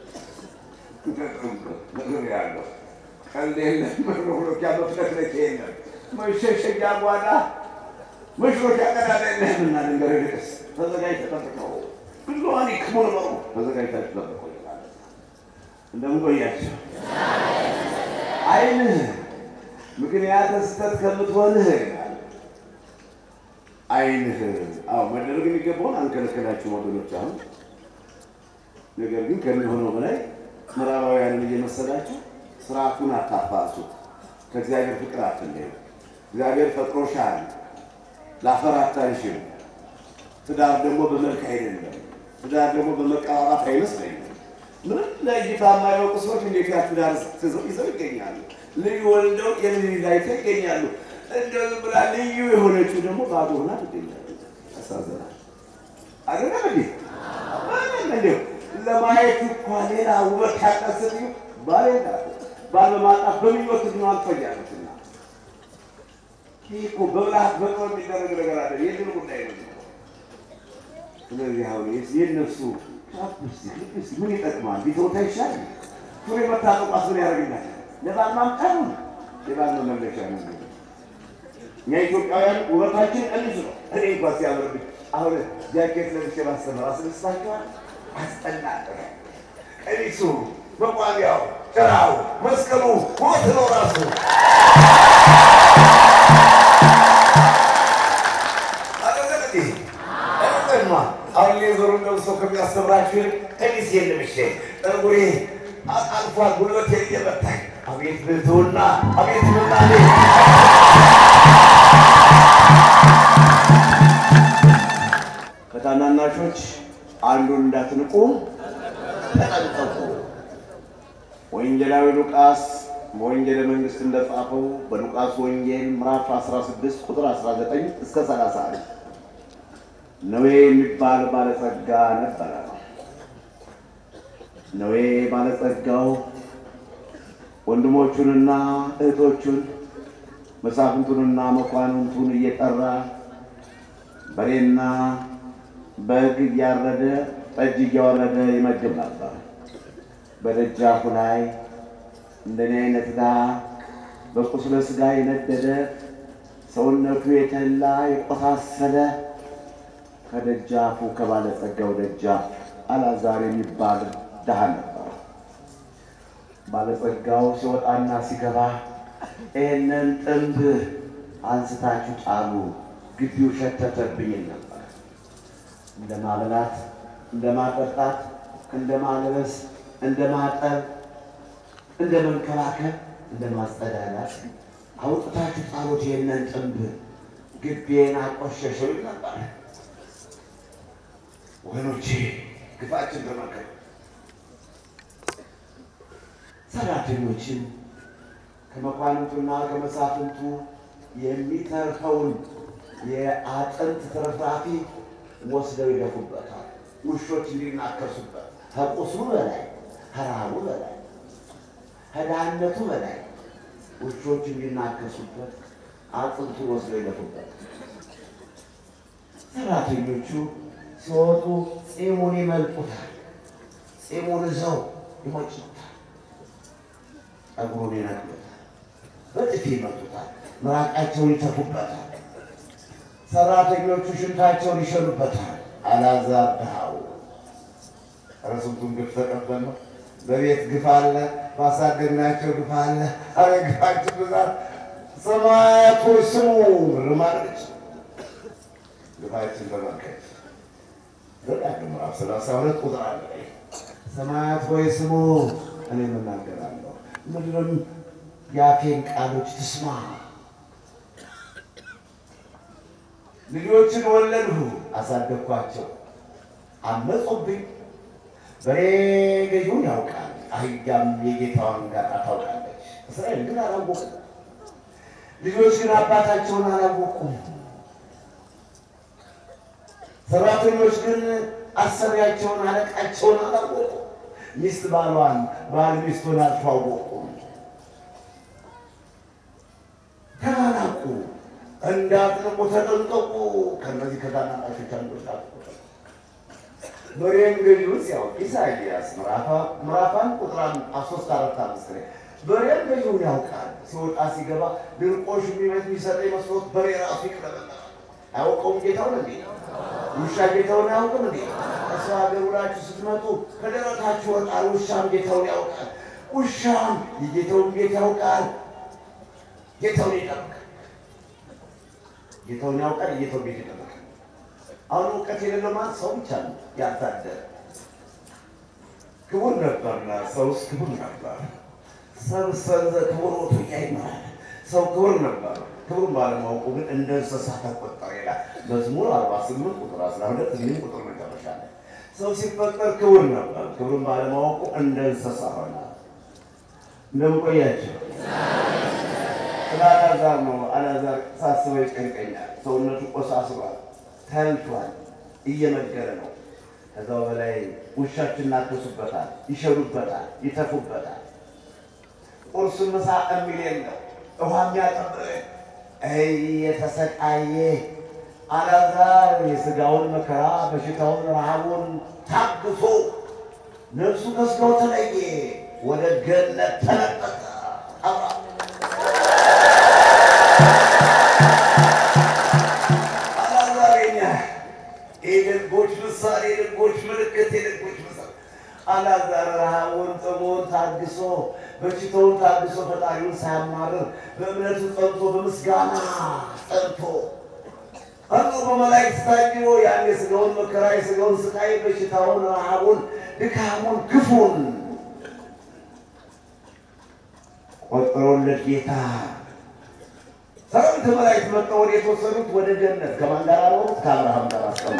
ነገር ያለው ቀልድ የለም መሮሮኪያ መፍለክለክ የለም መሸሸጊያ ጓዳ መሽሮኪያ ቀዳዳ የለህም እና ልንገር ልቅስ ተዘጋጅ ተጠብቀው ብዙሀን ይክሙን ነው ተዘጋጅታችሁ ጠብቀው ይላል። እንደምን ቆያችሁ? አይንህ ምክንያት ስህተት ከምትሆንህ አይንህ አዎ መደረግ የሚገባውን አንከለከላችሁ ወገኖች። አሁን ነገር ግን ከሚሆነው በላይ ምዕራባውያንን እየመሰላችሁ ስርዓቱን አታፋርሱት። ከእግዚአብሔር ፍቅር አትለዩ። እግዚአብሔር ፈጥሮሻል፣ ላፈር አታንሽም። ትዳር ደግሞ በመልክ አይደለም። ትዳር ደግሞ በመቀባባት አይመስለኝም። ምንም ለእይታ የማያውቁ ሰዎች እንዴት ያ ትዳር ይዘው ይገኛሉ? ልዩ ወልደው የልጅ ላይተ ይገኛሉ። እንደው ዝም ብላ ልዩ የሆነችው ደግሞ ባዶ ሆና ትገኛለች። ያሳዝናል። አይደለም እንዴ? ምንም እንዲሁ ለማየት እኳ ሌላ ውበት ያቀስት ባል ባል በማጣት በምኞት ነው አልፈያለችና ይህ እኮ በብልሃት በጥበብ የሚደረግ ነገር አለ። የድል ጉዳይ ነው። ስለዚህ አሁን የእነሱ ቻፕስቲክ ልፕስቲክ ምን ይጠቅማል? ቢተውት አይሻልም? ሱሪ መታጠቋስ ምን ያደርግናል? ለባል ማምጫ ነው፣ የባል መመለሻ ነው። እኛ ኢትዮጵያውያን ውበታችን ቀንስ ነው። እኔ እንኳ ሲያምርብኝ አሁን ጃኬት ለብሼ ማስተምር አስደስታችኋል? አስጠላለ። ቀሚሱ፣ መቋሚያው፣ ጭራው፣ መስቀሉ ውበት ነው ራሱ። አሁን ሌዘሩ ለብሶ ከሚያስተምራችሁ ይልቅ ቀሚስ የለብሼ ጠጉሬ አልፏል፣ ጉልበቴ እየመታኝ አቤት ብልትውና አቤት ምናኔ ከታናናሾች አንዱን እንዳትንቁ ተጠንቀቁ። ወንጌላዊ ሉቃስ በወንጌለ መንግሥት እንደጻፈው በሉቃስ ወንጌል ምዕራፍ 16 ቁጥር 19 እስከ 31 ነዌ የሚባል ባለጸጋ ነበረ። ነዌ ባለጸጋው ወንድሞቹንና እህቶቹን መሳፍንቱንና መኳንንቱን እየጠራ በሬና በግ እያረደ ጠጅ እያወረደ ይመግብ ነበር። በደጃፉ ላይ እንደኔ አይነት ድሃ በቁስለ ሥጋ የነደደ ሰውነቱ የተላ የቆሳሰለ ከደጃፉ ከባለጸጋው ደጃፍ አልዓዛር የሚባል ድሃ ነበር። ባለጸጋው ሲወጣና ሲገባ ይህንን ጥንብ አንስታችሁ ጣሉ፣ ግቢው ሸተተብኝ ነበር። እንደ ማብላት፣ እንደ ማጠጣት፣ እንደ ማልበስ፣ እንደ ማጠብ፣ እንደ መንከባከብ፣ እንደ ማጸዳዳት አውጥታችሁ ጣሉት፣ ይህንን ጥንብ ግቢዬን አቆሸሸው ይል ነበር። ወገኖቼ ግፋችን ተመልከቱ። ሰራተኞችን ከመኳንንቱና ከመሳፍንቱ የሚተርፈውን የአጥንት ትርፍራፊ ወስደው ይደፉበታል። ውሾች እንዲናከሱበት ከቁስሉ በላይ ከራቡ በላይ ከድህነቱ በላይ ውሾች እንዲናከሱበት አጥንቱን ወስደው ይደፉበት። ሰራተኞቹ ሲወጡ ፂሙን ይመልጡታል። ፂሙን ይዘው ይሞጭታል። ጠጉሩን ይነቅሉታል። በጥፊ ይመቱታል። ምራቃቸውን ይተፉበታል። ሰራተኞቹ ሽንታቸውን ይሸኑበታል። አልዓዛር ድሃው ኧረ ስንቱን ግፍ ተቀበል ነው። በቤት ግፍ አለ፣ ባሳደግናቸው ግፍ አለ። አረ ግፋችን ብዛት ሰማያቱ ስሙ ርማለች ግፋችን ተመልከት። ዘዳግም ምዕራፍ ሰላሳ ሁለት ቁጥር አለ ሰማያት ሆይ ስሙ እኔ የምናገራለሁ ምድርም የአፌን ቃሎች ትስማ። ልጆችን ወለድሁ አሳደግኳቸው፣ አመፁብኝ። በሬ ገዢውን ያውቃል፣ አህያም የጌታዋን ጋጣ ታውቃለች። እስራኤል ግን አላወቁም። ልጆች ግን አባታቸውን አላወቁም። ሰራተኞች ግን አሰሪያቸውን አለቃቸውን አላወቁም። ሚስት ባሏን፣ ባል ሚስቱን አልተዋወቁም። ተናናቁ፣ እንዳትንቁ ተጠንቀቁ። ከእነዚህ ከታናናሾች አንዶች አትቁ። በሬም ገዢውን ሲያውቅ ኢሳይያስ ምዕራፋን ቁጥር ሶስት አራት አምስት ላይ በሬም ገዢውን ያውቃል። ሲወጣ ሲገባ ድርቆሽ የሚመት የሚሰጠኝ መስሎት በሬ ራሱ ይቅረበናል። አያውቀውም ጌታውን እንዴ? ውሻ ጌታውን አያውቅም እንዴ? ከሰው ሀገር ውላችሁ ስትመጡ ከደረታችሁ ወጣል። ውሻም ጌታውን ያውቃል። ውሻም የጌታውን ቤት ያውቃል። ጌታውን ይጠብቃል። ጌታውን ያውቃል። የጌታውን ቤት ይጠብቃል። አሁን እውቀት የሌለው ማለት ሰው ብቻ ነው ያልታደረ። ክቡር ነበርና ሰውስ ክቡር ነበር። ሰብ ሰንዘ ክቡር ወቱ ይማራል። ሰው ክቡር ነበር። ክብሩን ባለማወቁ ግን እንደ እንስሳ ተቆጠረ ይላል መዝሙር 48 ቁጥር 12 እንዲሁም ቁጥር መጨረሻ ላይ ሰው ሲፈጠር ክቡር ነበር። ክብሩን ባለማወቁ እንደ እንስሳ ሆነ። እንደምን ቆያችሁ? ስለ አልዓዛር ነው። አልዓዛር ሳስበው ይጨንቀኛል። ሰውነቱ ቆሳስሏል፣ ተልቷል፣ እየመገረ ነው። ከዛው በላይ ውሻችን እናክሱበታል፣ ይሸኑበታል፣ ይተፉበታል። ቁርስ ምሳ የሚል የለው ውሃ የሚያጠብቅ እየተሰቃየ አልዓዛር የሥጋውን መከራ በሽታውን ረሃቡን ታግሶ ነፍሱ ከሥጋው ተለየ፣ ወደ ገነት ተለቀቀ። አልዓዛር የኛ የደጎች ምሳሌ፣ የደጎች ምልክት፣ የደጎች ምሳሌ አልዓዛር ረሃቡን ጥሙን ታግሶ በሽታውን ታግሶ ፈጣሪውን ሳያማርር በእምነቱ ጸንቶ በምስጋና ጸንቶ አሉ በመላእክት ታጅቦ ያን የሥጋውን መከራ የሥጋውን ስቃይ በሽታውን ረሃቡን ድካሙን ግፉን ቆጥሮለት ጌታ ሰራዊተ መላእክት መጥተው ወደ የተወሰዱት ወደ ገነት ከማን ጋር አኖሩት? ከአብርሃም ጋር አስቀመጡ።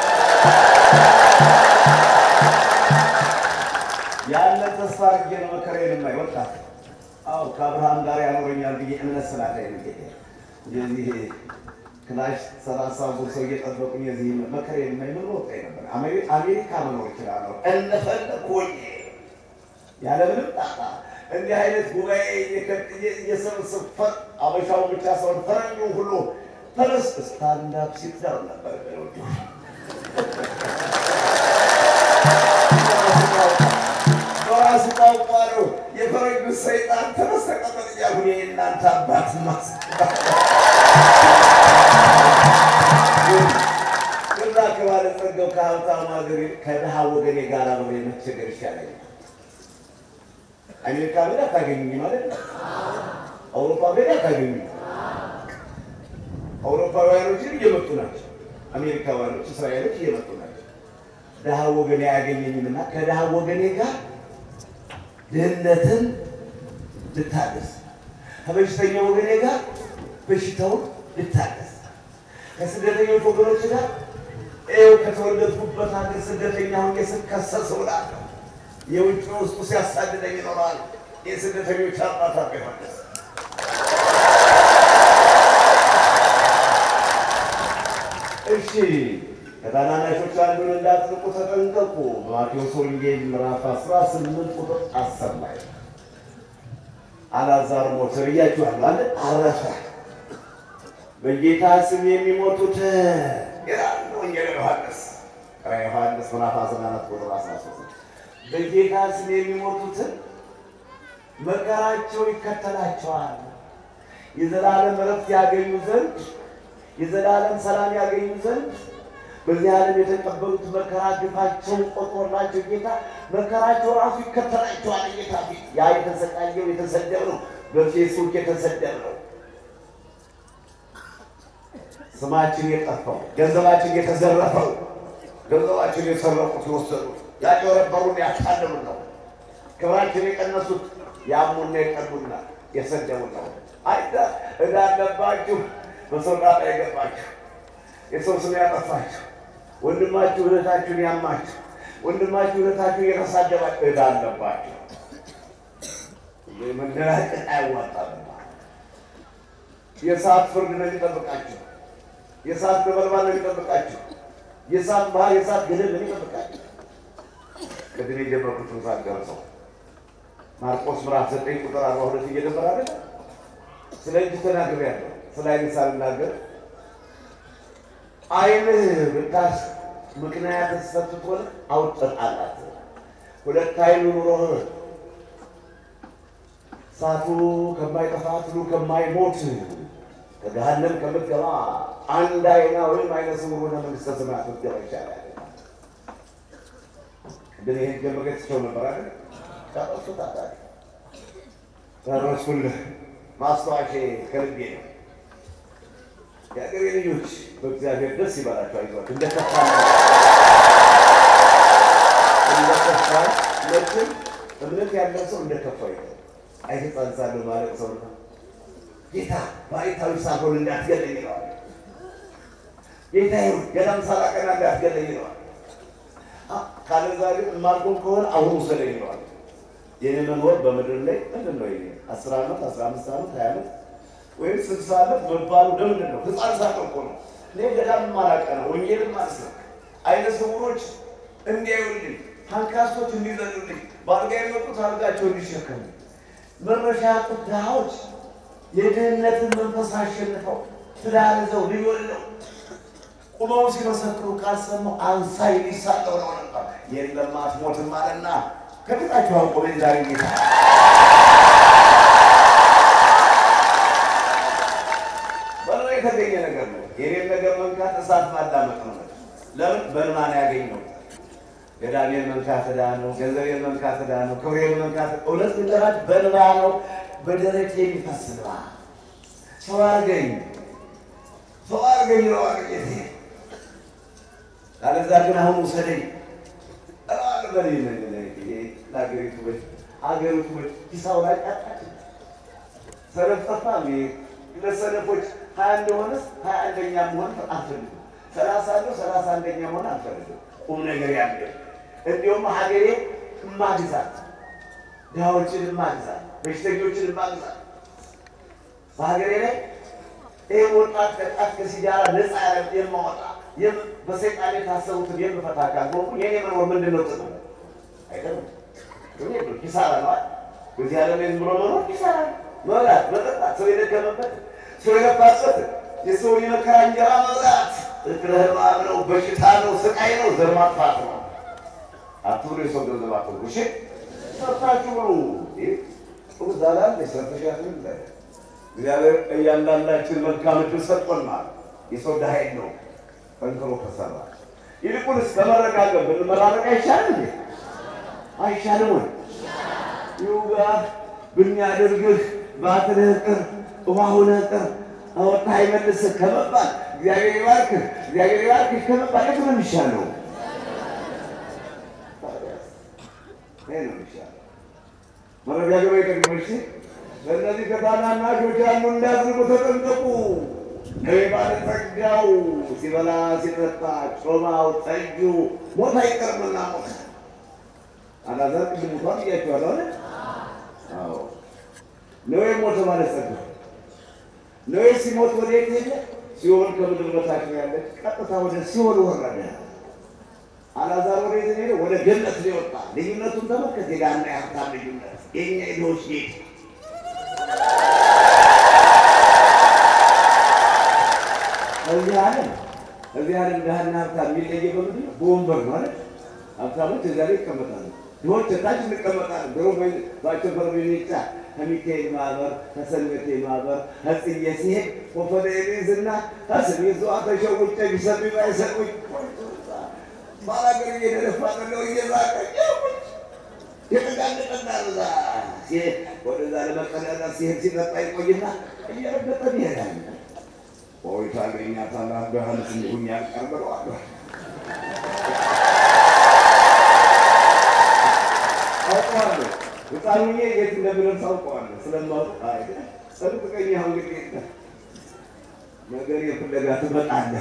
ያንን ተስፋ አድርጌ ነው መከራዬን የማይ ወጣት። አዎ ከአብርሃም ጋር ያኖረኛል ብዬ እምነት ስላለኝ ነው ጌታ እንደዚህ ክላሽ ሰላሳ ሰው እየጠበቁኝ የዚህ መከራዬን የማይ ምን ወጣኝ ነበር። አሜሪ- አሜሪካ መኖር እችላለሁ እንደፈለኩ ሆኜ ያለምንም ጣጣ እንዲህ አይነት ጉባኤ እየሰበሰብ ፈር አበሻው ብቻ ሰውን ፈረኙ ሁሉ ተነስ ስታንዳፕ ሲትዳር ነበር በራሱ ቋንቋ ነው የፈረኙ ሰይጣን ተነስ ተቀመጥ እያሉ የእናንተ አባት ማስ እዛ ከባለጸጋው ከሀብታሙ ሀገር ከድሃ ወገኔ ጋር አብሬ መቸገር ይሻለኛል። አሜሪካ ሄዳ አታገኙኝ ማለት ነው። አውሮፓ ሄዳ አታገኙኝ። አውሮፓውያኖችን እየመጡ ናቸው። አሜሪካውያኖች፣ እስራኤሎች እየመጡ ናቸው። ድሃ ወገኔ አያገኘኝምና ከድሃ ወገኔ ጋር ድህነትን ልታገስ፣ ከበሽተኛ ወገኔ ጋር በሽታውን ልታገስ፣ ከስደተኞች ወገኖች ጋር ይኸው ከተወለድኩበት ሀገር ስደተኛ ሆኜ ስከሰስ እውላለሁ። የውጭ ውስጡ ሲያሳድደኝ ይኖራል። የስደተኞች አባት አባ ዮሐንስ እሺ ከታናናሾች አንዱን እንዳትንቁ ተጠንቀቁ። በማቴዎስ ወንጌል ምዕራፍ 18 ቁጥር 10 ላይ አልዓዛር ሞተ ብያችኋለሁ አለ አረፈ። በጌታ ስም የሚሞቱት ይላል ወንጌል ዮሐንስ ራዕየ ዮሐንስ ምዕራፍ 14 ቁጥር 13 በጌታ ስም የሚሞቱትን መከራቸው ይከተላቸዋል። የዘላለም እረፍት ያገኙ ዘንድ የዘላለም ሰላም ያገኙ ዘንድ በዚህ ዓለም የተቀበሉት መከራ ግፋቸውን ቆጥሮላቸው ጌታ መከራቸው ራሱ ይከተላቸዋል። ጌታ ፊት ያ የተሰቃየው የተሰደብነው በፌስቡክ የተሰደብነው ስማችን የጠፋው ገንዘባችን የተዘረፈው ገንዘባችን የሰረቁት የወሰዱት ያጭበረበሩን ያታለሉን ነው። ክብራችን የቀነሱት ያሙና የቀሉና የሰደቡን ነው። አይዳ እዳ አለባችሁ፣ በሰው ጣጣ የገባችሁ የሰው ስም ያጠፋችሁ ወንድማችሁ እህታችሁን ያማችሁ ወንድማችሁ እህታችሁን የተሳደባችሁ እዳ አለባችሁ። መንደራቀቅ አያዋጣም። የሰዓት ፍርድ ነው የሚጠብቃችሁ። የሰዓት ነበልባል ነው የሚጠብቃችሁ። የሰዓት ባህር፣ የሰዓት ገደል ነው የሚጠብቃችሁ። ቅድም የጀመርኩትን ሰዓት ደርሰው ማርቆስ ምዕራፍ ዘጠኝ ቁጥር አርባ ሁለት እየደመረ አይደል? ስለ እጅ ተናግሬያለሁ። ስለ ዓይን ሳልናገር ዓይንህ ብታስ ምክንያት ስትሆን አውጥተህ ጣላት። ሁለት ዓይን ኑሮህ እሳቱ ከማይጠፋ ትሉ ከማይሞት ከገሃነም ከምትገባ አንድ ዓይና ወይም ዓይነ ስውር ሆነ መንግሥተ ሰማያት ብትገባ ይሻላል። ግን ይሄን ገመገትቸው ነበር አይደል? ጨረሱ ታታሪ ጨረስኩልህ። ማስታወሻ ከልቤ ነው። የአገሬ ልጆች በእግዚአብሔር ደስ ይበላቸው፣ አይዟቸው። እንደ ከፋ እንደ ከፋ ለችን እምነት ያለው ሰው እንደ ከፋ ይለ አይተጻንሳለሁ ማለት ሰው ነው። ጌታ ባይታዊ ሳልሆን እንዳትገለኝ ይለዋል። ጌታ ይሁን ገዳም ሳላቀና እንዳትገለኝ ይለዋል። ካለዛ ግን የማልቆም ከሆነ አሁን ውሰደኝ ይለዋል። የኔ መኖር በምድር ላይ ምንድን ነው? ይሄ አስር ዓመት አስራ አምስት ዓመት ሀያ ዓመት ወይም ስልሳ ዓመት መባሉ ለምንድን ነው? ህፃን ሳለሁ እኮ ነው። እኔ ገዳም ማላቀና ወንጌልን ማስረክ አይነ ስውሮች እንዲያዩልኝ፣ አንካሶች እንዲዘሉልኝ፣ በአልጋ የመጡት አልጋቸው እንዲሸከሙ፣ መረሻ ያጡት ድሃዎች የድህነትን መንፈስ አሸንፈው ትዳር ይዘው ልጅ ወልደው ቁመው ሲመሰክሩ ካልሰማው አንሳይ ሊሳለው ነው ነበር። የለም አትሞትም አለና ከፊታችሁ አውቆ ዛሬ ጌታ በሎ የተገኘ ነገር ነው። የኔን ነገር መንካት እሳት ማዳመጥ ነው። ለምን በልማን ያገኘው ገዳሜን መንካት ዕዳ ነው። ገንዘቤን መንካት ዕዳ ነው። ክብሬን መንካት እውነት ልንገራችሁ በልባ ነው። በደረቴ የሚፈስ ልባ ሰው አርገኝ ሰው አርገኝ ነው አርጌቴ አለዛ ግን አሁን ውሰደኝ በል ለሀገሪቱ በ ሀገሪቱ በ ሂሳብ ላይ ቃጣች ሰነፍ ጠፋ። ለሰነፎች ሀያ እንደሆነስ ሀያ አንደኛ መሆን አልፈልግም። ሰላሳ አለው ሰላሳ አንደኛ መሆን አልፈልግም። ቁም ነገር ያለ እንዲሁም ሀገሬ እማግዛት፣ ድሃዎችን እማግዛት፣ በሽተኞችን እማግዛት በሀገሬ ላይ ይህ ወጣት ከጫት ከሲጃራ ነፃ የማወጣ በሰይጣን የታሰቡትን የምፈታ ካልሆንኩ የኔ መኖር ምንድን ነው ጥቅሙ? አይደለም ኪሳራ ነዋል። በዚህ ዓለም ላይ ዝም ብሎ መኖር ኪሳራ ነው። መብላት፣ መጠጣት፣ ሰው የደከመበት ሰው የለፋበት የሰውን የመከራ እንጀራ መብላት እግረህማ ነው፣ በሽታ ነው፣ ስቃይ ነው፣ ዘር ማጥፋት ነው። አትብሎ የሰው ገንዘብ አትብሎ። እሺ ሰርታችሁ ብሉ። ዛላ ሰርተሻት እግዚአብሔር እያንዳንዳችን መልካም እድል ሰጥቶናል። የሰው ድሃ ነው ጠንክሮ ከሰራ ይልቁንስ ከመረጋገጥ ብንመራረቅ አይሻልም እንዴ? አይሻልም ወይ? ይውጋ ብናደርግህ ባትልህ ቅር ውሃሁነህ ቅር አወጣህ አይመልስህ ከመባል እግዚአብሔር ይባርክህ እግዚአብሔር ይባርክህ ከመባል የቱ ነው የሚሻለው? ይሄ ነው የሚሻለው። መረጋገጥ ይጠቅመሽ። በእነዚህ ከታናናሾች አንዱ እንዳትርቁ ተጠንቀቁ። ነይ ባለጸጋው ሲበላ ሲጠጣ ጮማው ጠጁ ሞት አይቀርምና ሞት አላዛር ቅድም እንኳን እያቸዋለሁ አለ። አዎ ነዌ ሞተ ባለጸጋ። ነዌ ሲሞት ወዴት ሄደ? ሲኦል ከምድር በታች ነው ያለች፣ ቀጥታ ወደ ሲኦል ወረደ። አላዛር ወዴት ሄደ? ወደ ገነት ነው የወጣ። ልዩነቱን ተመልከት። የዳና የሀብታም ልዩነት፣ የኛ የድሆች ጌጥ እዚህ ዓለም እዚህ ዓለም ድሃና ሀብታም የሚለየ በምንድን ነው? በወንበር ነው አይደል? ሀብታሞች እዚያ ላይ ይቀመጣሉ፣ ድሆች ታች እንቀመጣለን። ድሮ ባቸፈር ሚኒጫ ከሚካኤል ማህበር ከሰንበቴ ማህበር ከጽዬ ሲሄድ ኮፈደ ኤሊዝና ከስሜ ዘዋ ተሸውጨ ቢሰሚ ባይሰሙኝ ባላገር እየደረፋ ነው እየዛቀ የተጋለጠና ዛ ወደዛ ለመቀዳዳት ሲሄድ ሲጠጣ ይቆይና እየረገጠ ይሄዳል። ቆይታ አገኛታለሁ አብርሃምስ እንዲሁም ያልቀርበዋለሁ አውቀዋለሁ። ሕፃን ሆኜ የት እንደምደርስ አውቀዋለሁ። ስለማውቅ ጠብቀኝ። አሁን እንግዲህ ነገር የፍለጋ ትመጣለህ።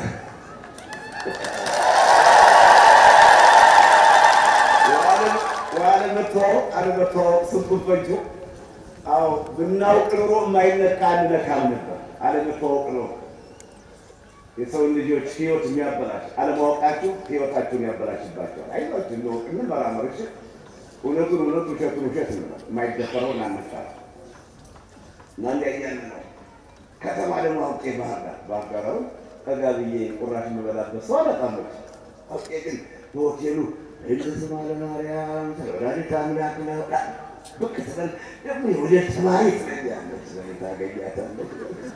አለመተዋወቅ አለመተዋወቅ ስንቱን ፈጁ። አዎ ብናውቅ ኑሮ የማይነካ አንነካም ነበር። አለመተዋወቅ ነው የሰውን ልጆች ህይወት የሚያበላሽ አለማወቃችሁ ህይወታችሁን ያበላሽባቸዋል። አይዟችሁ እንወቅ፣ እንመራመር። እሺ እውነቱን እውነት፣ ውሸቱን ውሸት ነው። የማይደፈረው እናነሳ እና እንዲያ እያልን ነው። ከተማ ደግሞ አውቄ ባህር ዳር ባህር ዳር አሁን ጠጋ ብዬ ቁራሽ የምበላበት ሰው አላጣመች አውቄ ግን በሆቴሉ እልስ ማለ ማርያም ተወዳዲት አምላክ ነው ብቅ ትበል ደግሞ የወደት ተማሪ ትለኛለች ታገኛታለች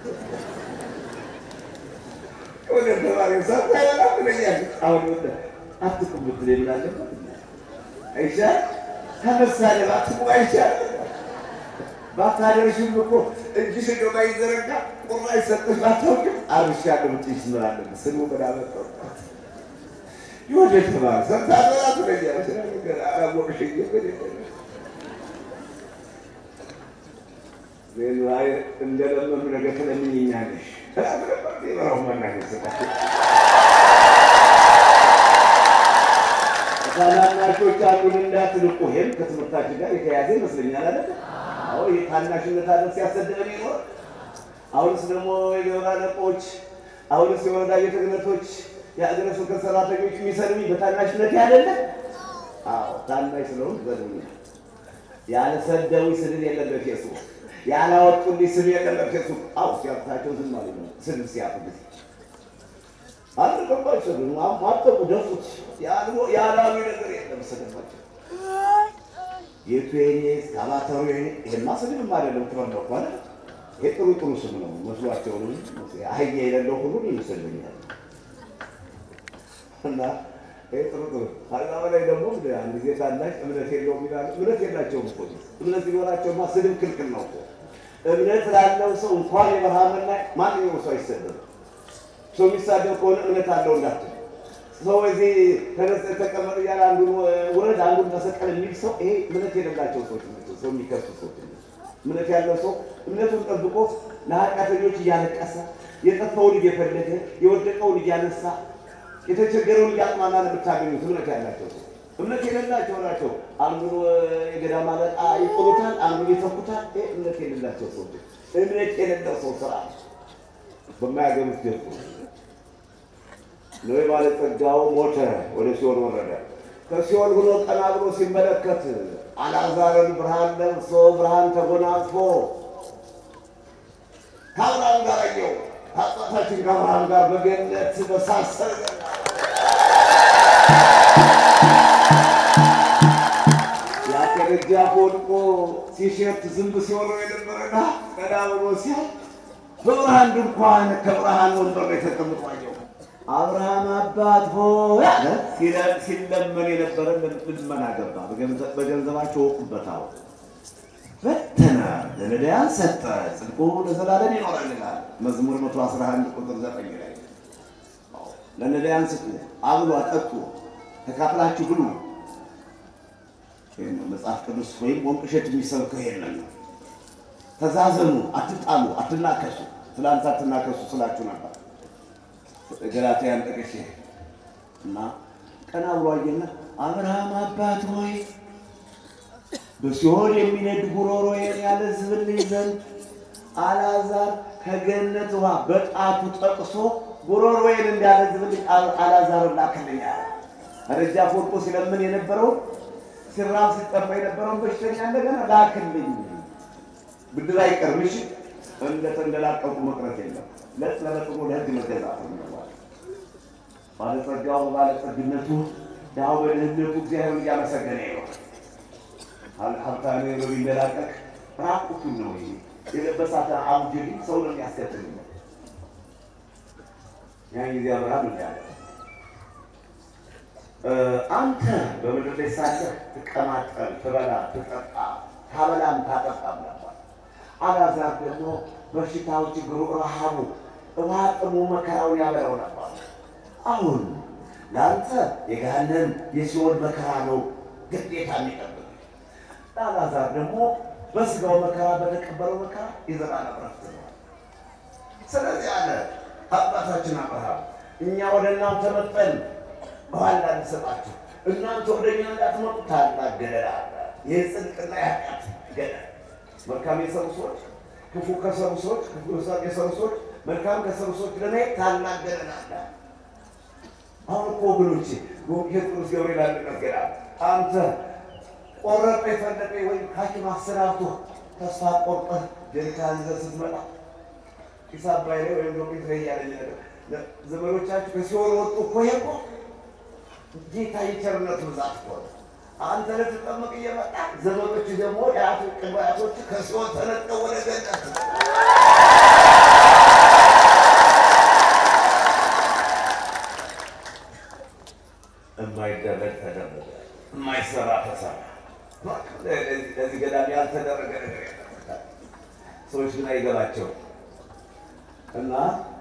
ወደ ተማሪ ሳታበላ ትለኛለች። አሁን ወደ አትቁም ብትለኝ ምን አለበት? አይሻል ከመሳደብ አትቁም አይሻል። ባታደርሽም እኮ እጅሽ እንደው ባይዘረጋ ቁራሽ ሰጥሽ ባታውቂም አርሻለሁ ብትይሽ ምን አለበት? ስሙ ምን አመጣው? የወደ ተማሪ ሳታበላ ትለኛለች። አላወቅሽኝ እንደለመኑ ነገር ትለምኝኛለሽ ታናናሾች አሉን እንዳትንቁ። ይህም ከትምህርታችን ጋር የተያዘ ይመስለኛል አለ። አዎ የታናሽነት አለ ሲያሰድበን ይኖር። አሁንስ ደግሞ የገበራ አለቆች፣ አሁንስ የወረዳ ቤተ ክህነቶች፣ የአገረ ስብከት ሰራተኞች የሚሰድቡኝ በታናሽነት ያለለ። አዎ ታናሽ ስለሆን ዘድቡኛል። ያልሰደቡኝ ስድብ የለም በፌስቡክ ያላወጡልኝ ስም የለም ፌስቡክ አው ሲያፍታቸው ዝም ማለት ነው። ስም ሲያፍ ጊዜ አልገባቸው ግን ማጠቁ ደፉት ያላሉ ነገር የለም ስድባቸው የቱ የኔ እስካባተሩ የኔ ይሄማ ስድብም አይደለም ትበለው ከሆነ ይሄ ጥሩ ጥሩ ስም ነው መስሏቸው ነው። አህያ የሌለው ሁሉ ይመስለኛል እና ይሄ ጥሩ ጥሩ ከዛ በላይ ደግሞ አንድ ጊዜ ታላቅ እምነት የለውም ይላሉ። እምነት የላቸውም እኮ እምነት ቢኖራቸውማ ስድብ ክልክል ነው እኮ። እምነት ላለው ሰው እንኳን የበረሃምን ላይ ማንኛውም ሰው አይሰደብም። ሰው የሚሳደብ ከሆነ እምነት አለው እንዳትል ሰው እዚህ ተነስ ተቀመጥ እያለ አንዱን ውረድ አንዱን ተሰቀል የሚል ሰው ይሄ እምነት የሌላቸው ሰዎች ናቸው። ሰው የሚከሱ ሰዎች እምነት ያለው ሰው እምነቱን ጠብቆ ለኃጢአተኞች እያለቀሰ የጠፋውን እየፈለገ የወደቀውን እያነሳ የተቸገረውን እያጽናና ነው የምታገኙት። እምነት ያላቸው ሰው እምነት የሌላቸው ናቸው። አንዱን የገዳም አለቃ ይጥሉታል፣ አንዱን ይተኩታል። ይሄ እምነት የሌላቸው ሰዎች እምነት የሌለው ሰው ስራ በማያገኙት ገቡ ኖህ ባለጸጋው ሞተ፣ ወደ ሲኦል ወረደ። ከሲኦል ብሎ ቀና ብሎ ሲመለከት አልዓዛርን ብርሃን ለብሶ ብርሃን ተጎናጽፎ ከአብርሃም ጋር አየው። ከአባታችን ከአብርሃም ጋር በገነት በሳሰር ያ ከደጃፍ ወድቆ ሲሸት ዝንብ ሲወረው የነበረና ቀና ብሎ ሲያይ በብርሃን ድንኳን ከብርሃን ወንበር ላይ ተቀምጦ አየው። አብርሃም አባት ሆይ አለ። ሲለመን የነበረ ልመና ገባ። በገንዘባቸው ወቁበታል፣ በተነ፣ ለነዳያን ሰጠ፣ ጽድቁ ለዘላለም ይኖራል ይላል መዝሙር 111 ቁጥር 9 ላይ ለነዳያን ስጡ፣ አብሉ፣ አጠጡ፣ ተካፍላችሁ ብሉ። መጽሐፍ ቅዱስ ወይም ወንቅ እሸት የሚሰብከው ይሄንን ነው። ተዛዘኑ፣ አትጣሉ፣ አትናከሱ። ትላንት አትናከሱ ስላችሁ ነበር ገላትያን ጠቅሼ እና ቀና ብሎ አየና አብርሃም አባት ሆይ በሲኦል የሚነድ ጉሮሮዬን ያለዝብልኝ ዘንድ አልዓዛር ከገነት ውሃ በጣቱ ጠቅሶ ጉሮሮዬን እንዲያለዝብልኝ አልዓዛርን ላክልኝ አለ። ከደጃፍ ወድቆ ሲለምን የነበረውን ሲራብ ሲጠማ የነበረውን በሽተኛ እንደገና ላክልኝ። ብድር አይቀርም። እሺ እንደተንደላቀቁ መቅረት የለም። ለጥ ለበጥሮ ለህግ መገዛት ነው። ባለጸጋው ባለጸግነቱ ድሃው በድህነቱ እግዚአብሔርን እያመሰገነ ነው። ሀብታም በሚንደላቀቅ ራቁቱን ነው ይሄ የለበሳት አውጀዲ ሰው ነው የሚያስከትል ነው። ያን ጊዜ አብርሃም እንዳለ አንተ በምድር ላይ ሳለህ ትቀማጠል፣ ትበላ፣ ትጠጣ፣ ታበላም ታጠጣም ነበር። አልዓዛር ደግሞ በሽታው፣ ችግሩ፣ ረሃቡ፣ ውሃ ጥሙ መከራውን ያበረው ነበር። አሁን ለአንተ የገሃነም የሲኦል መከራ ነው ግዴታ የሚጠብቅ። ለአልዓዛር ደግሞ በስጋው መከራ በተቀበለው መከራ የዘላለም ዕረፍት ነው። ስለዚህ አለ አባታችን አብርሃም እኛ ወደ እናንተ መጠን በኋላ እንሰጣችሁ፣ እናንተ ወደ እኛ እንዳትመጡ ታላቅ ገደል አለ። ይህ ጽድቅና የኃጢአት ገደል መልካም የሰሩ ሰዎች ክፉ ከሰሩ ሰዎች ክፉ የሰሩ ሰዎች መልካም ከሰሩ ሰዎች ለማየት ታላቅ ገደል አለ። አሁን እኮ ወገኖቼ ቅዱስ ገብርኤል አንድ ቀን ገና አንተ ቆረጠ የፈለቀ ወይም ሐኪም አሰናብቶ ተስፋ ቆርጠህ ጀሪካን ይዘህ ስትመጣ ጢስ አባይ ላይ ወይም ደግሞ ላይ ያለኝ ነገር ዘመዶቻችሁ ከሲኦል ወጡ እኮ ይሄ እኮ ጌታ የቸርነቱ ብዛት እኮ ነው። አንተ ልትጠመቅ እየመጣ ዘመዶች ደግሞ የአቶ ቅድመ አያቶች ከሲኦል ተነጥቀው ወደ ገነት የማይደረግ ተደረገ፣ የማይሰራ ተሰራ። ለዚህ ገዳም ያልተደረገ ነገር የለም። ሰዎች ግን አይገባቸው እና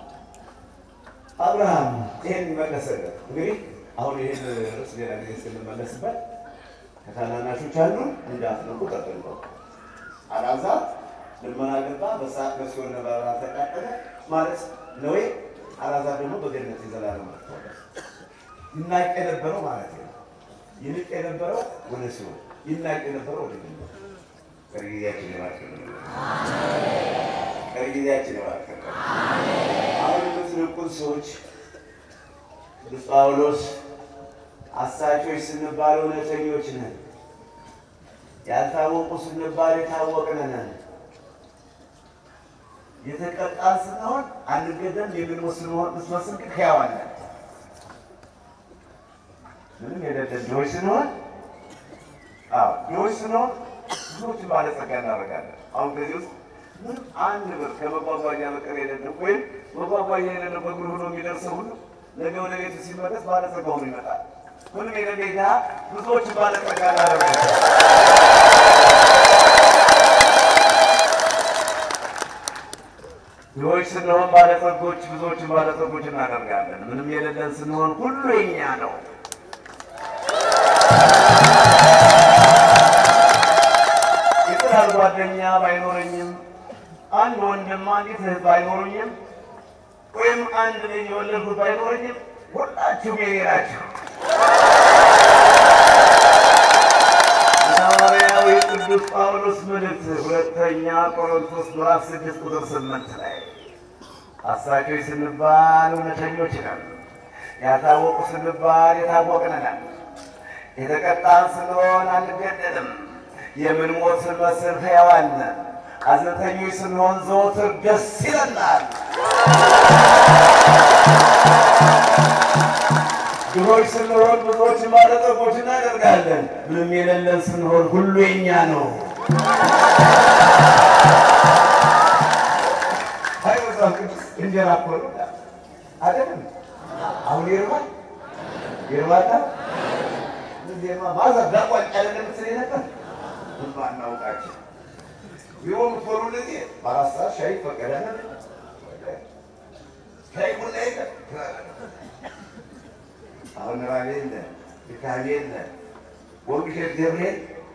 አብርሃም ይሄን መለሰለት። እንግዲህ አሁን ይህን ርዕስ ሌላ ጊዜ ስንመለስበት ከታናናሾች አንዱ እንዳትነቁ ጠብቁ። አልዓዛር ልመና ገባ፣ በሰዓት በሲኦል ነበልባል ተቃጠለ ማለት ነው። አልዓዛር ደግሞ በገነት የዘላለም ዕረፍት ይናቅ የነበረው ማለት ነው። ይንቅ የነበረው ወደ ሲሆን ይናቅ የነበረው ወደ ገነት። ቀሪ ጊዜያችን ይባርክልን። ቀሪ ጊዜያችን ይባርክልን። አሁን የምትንቁን ሰዎች ቅዱስ ጳውሎስ አሳቾች ስንባል እውነተኞች ነን፣ ያልታወቁ ስንባል የታወቅን ነን፣ የተቀጣን ስንሆን አንገደም የምንሞት ስንሆን ስመስል ግን ሕያዋን ነን። ምንም የሌለን ድሆች ስንሆን አዎ ድሆች ስንሆን ብዙዎችን ባለጸጋ እናደርጋለን። አሁን ከዚህ ውስጥ ምንም አንድ ብር ከመጓጓዣ በቀር የሌለው ወይም መጓጓዣ የሌለው በእግሩ ሆኖ የሚደርሰው ሁሉ ነገ ወደ ቤቱ ሲመለስ ባለጸጋ ሆኖ ይመጣል። ምንም የሌለ ድሃ ብዙዎችን ባለጸጋ እናደርጋለን። ድሆች ስንሆን ባለጸጎች ብዙዎችን ባለጸጎች እናደርጋለን። ምንም የሌለን ስንሆን ሁሉ የኛ ነው። የጥላል ጓደኛ ባይኖረኝም አንድ ወንድም አንዲት እህት ባይኖሩኝም ወይም አንድ ልጅ የወለድኩት ባይኖረኝም ሁላችሁም የኔ ናችሁ። ሐዋርያው የቅዱስ ጳውሎስ መልእክት ሁለተኛ ቆሮንቶስ ምዕራፍ ስድስት ቁጥር ስምንት ላይ አሳቾች ስንባል እውነተኞች ነን፣ ያታወቁ ስንባል የታወቅን ነን፣ የተቀጣን ስንሆን አንገደልም፣ የምንሞት ስንመስል ሕያዋን ነን፣ ሐዘንተኞች ስንሆን ዘወትር ደስ ይለናል። ድሆች ስንሆን ብዙዎች ባለጠጎች እናደርጋለን። ምንም የሌለን ስንሆን ሁሉ የኛ ነው። አይ መጽሐፍ ቅዱስ እንጀራ እኮ ነው አይደለም? አሁን ይርባል ይርባታ ዜማ ማዘር ዳቋጭ አይደለም ምስል ነበር ማናውቃቸው ቢሆን ፎሩ ለዚህ በአራት ሰዓት ሻይ ፈቀደነ ሻይ ቡና የለ አሁን ራቤ የለ ድካሜ የለ ወንቅሸት ገብርኤል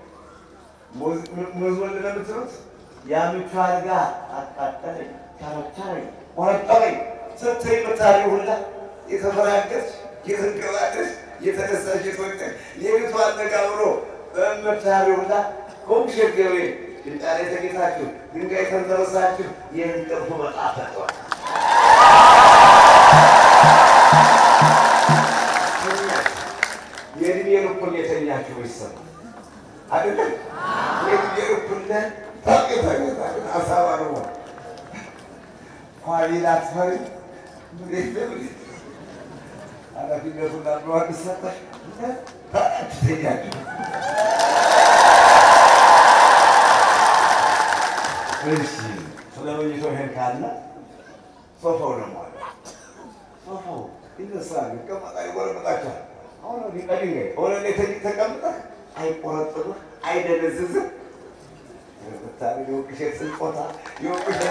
ሙዝ ወልድ ለምትሉት የምቹ አልጋ አቃጠለኝ፣ ቸረቸረኝ፣ ቆረጠመኝ ስትይ ምታሪ ሁላ የተፈራገች የተንቀባለች የተነሳች የተወቀ ሌሊቱ አልነጋ ብሎ በምታሪ ሁላ ወንቅሸት ገብርኤል ድንጋይ ላይ ተኝታችሁ ድንጋይ ተንተረሳችሁ የእንቅልፉ መጣፍ ተጠዋል። የእድሜ ልኩን የተኛችሁ ይሰማ አይደለም? የእድሜ ልኩን ታቅታታ አሳባ ነው ኋሊላ ትፈሪ ኃላፊነቱን ላብረዋል ሰጠሽ ተኛችሁ። እሺ ስለ መኝቶ ይሄን ካለ ሶፋው ደግሞ አለ። ሶፋው ይነሳል፣ ይቀመጣል፣ ይጎረበጣቸዋል። አሁን ሊቀድኝ ሆነ ተቀምጠህ አይቆረጥምህ፣ አይደነዝዝህ። ብታሪ የወቅሸት ስልቆታ የወቅሸት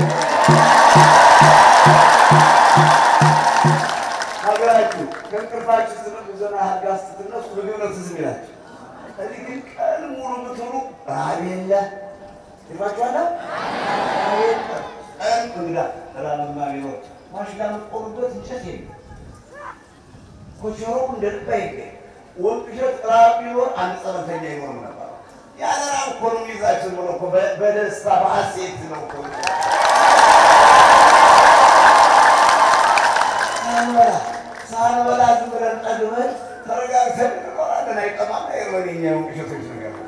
ሀገራችሁ ከእንቅልፋችሁ ስትነቁ ዘና ሀጋ ስትነሱ ምግብ ነው ትዝ የሚላችሁ። እዚህ ግን ቀን ሙሉ ብትውሉ ረሃብ የለ ይፋችኋላ ቀን እንግዳ ራብማ ቢኖር ማሽላ የምትቆሙበት እንጨት የለም። ኮቸሮ እንደ ልባ ይገኝ ወንቅሸት ራብ ቢኖር አንድ ጸበልተኛ ይኖርም ነበር። ያለ ራብ እኮ ነው የሚይዛችን ብሎ እኮ በደስታ በሐሴት ነው እኮ ሳንበላ ሳንበላ ዝም ብለን ጠግበን ተረጋግተን እንኖራለን። አይጠማም አይርበን የኛ የወንቅሸቶች ነገር ነው።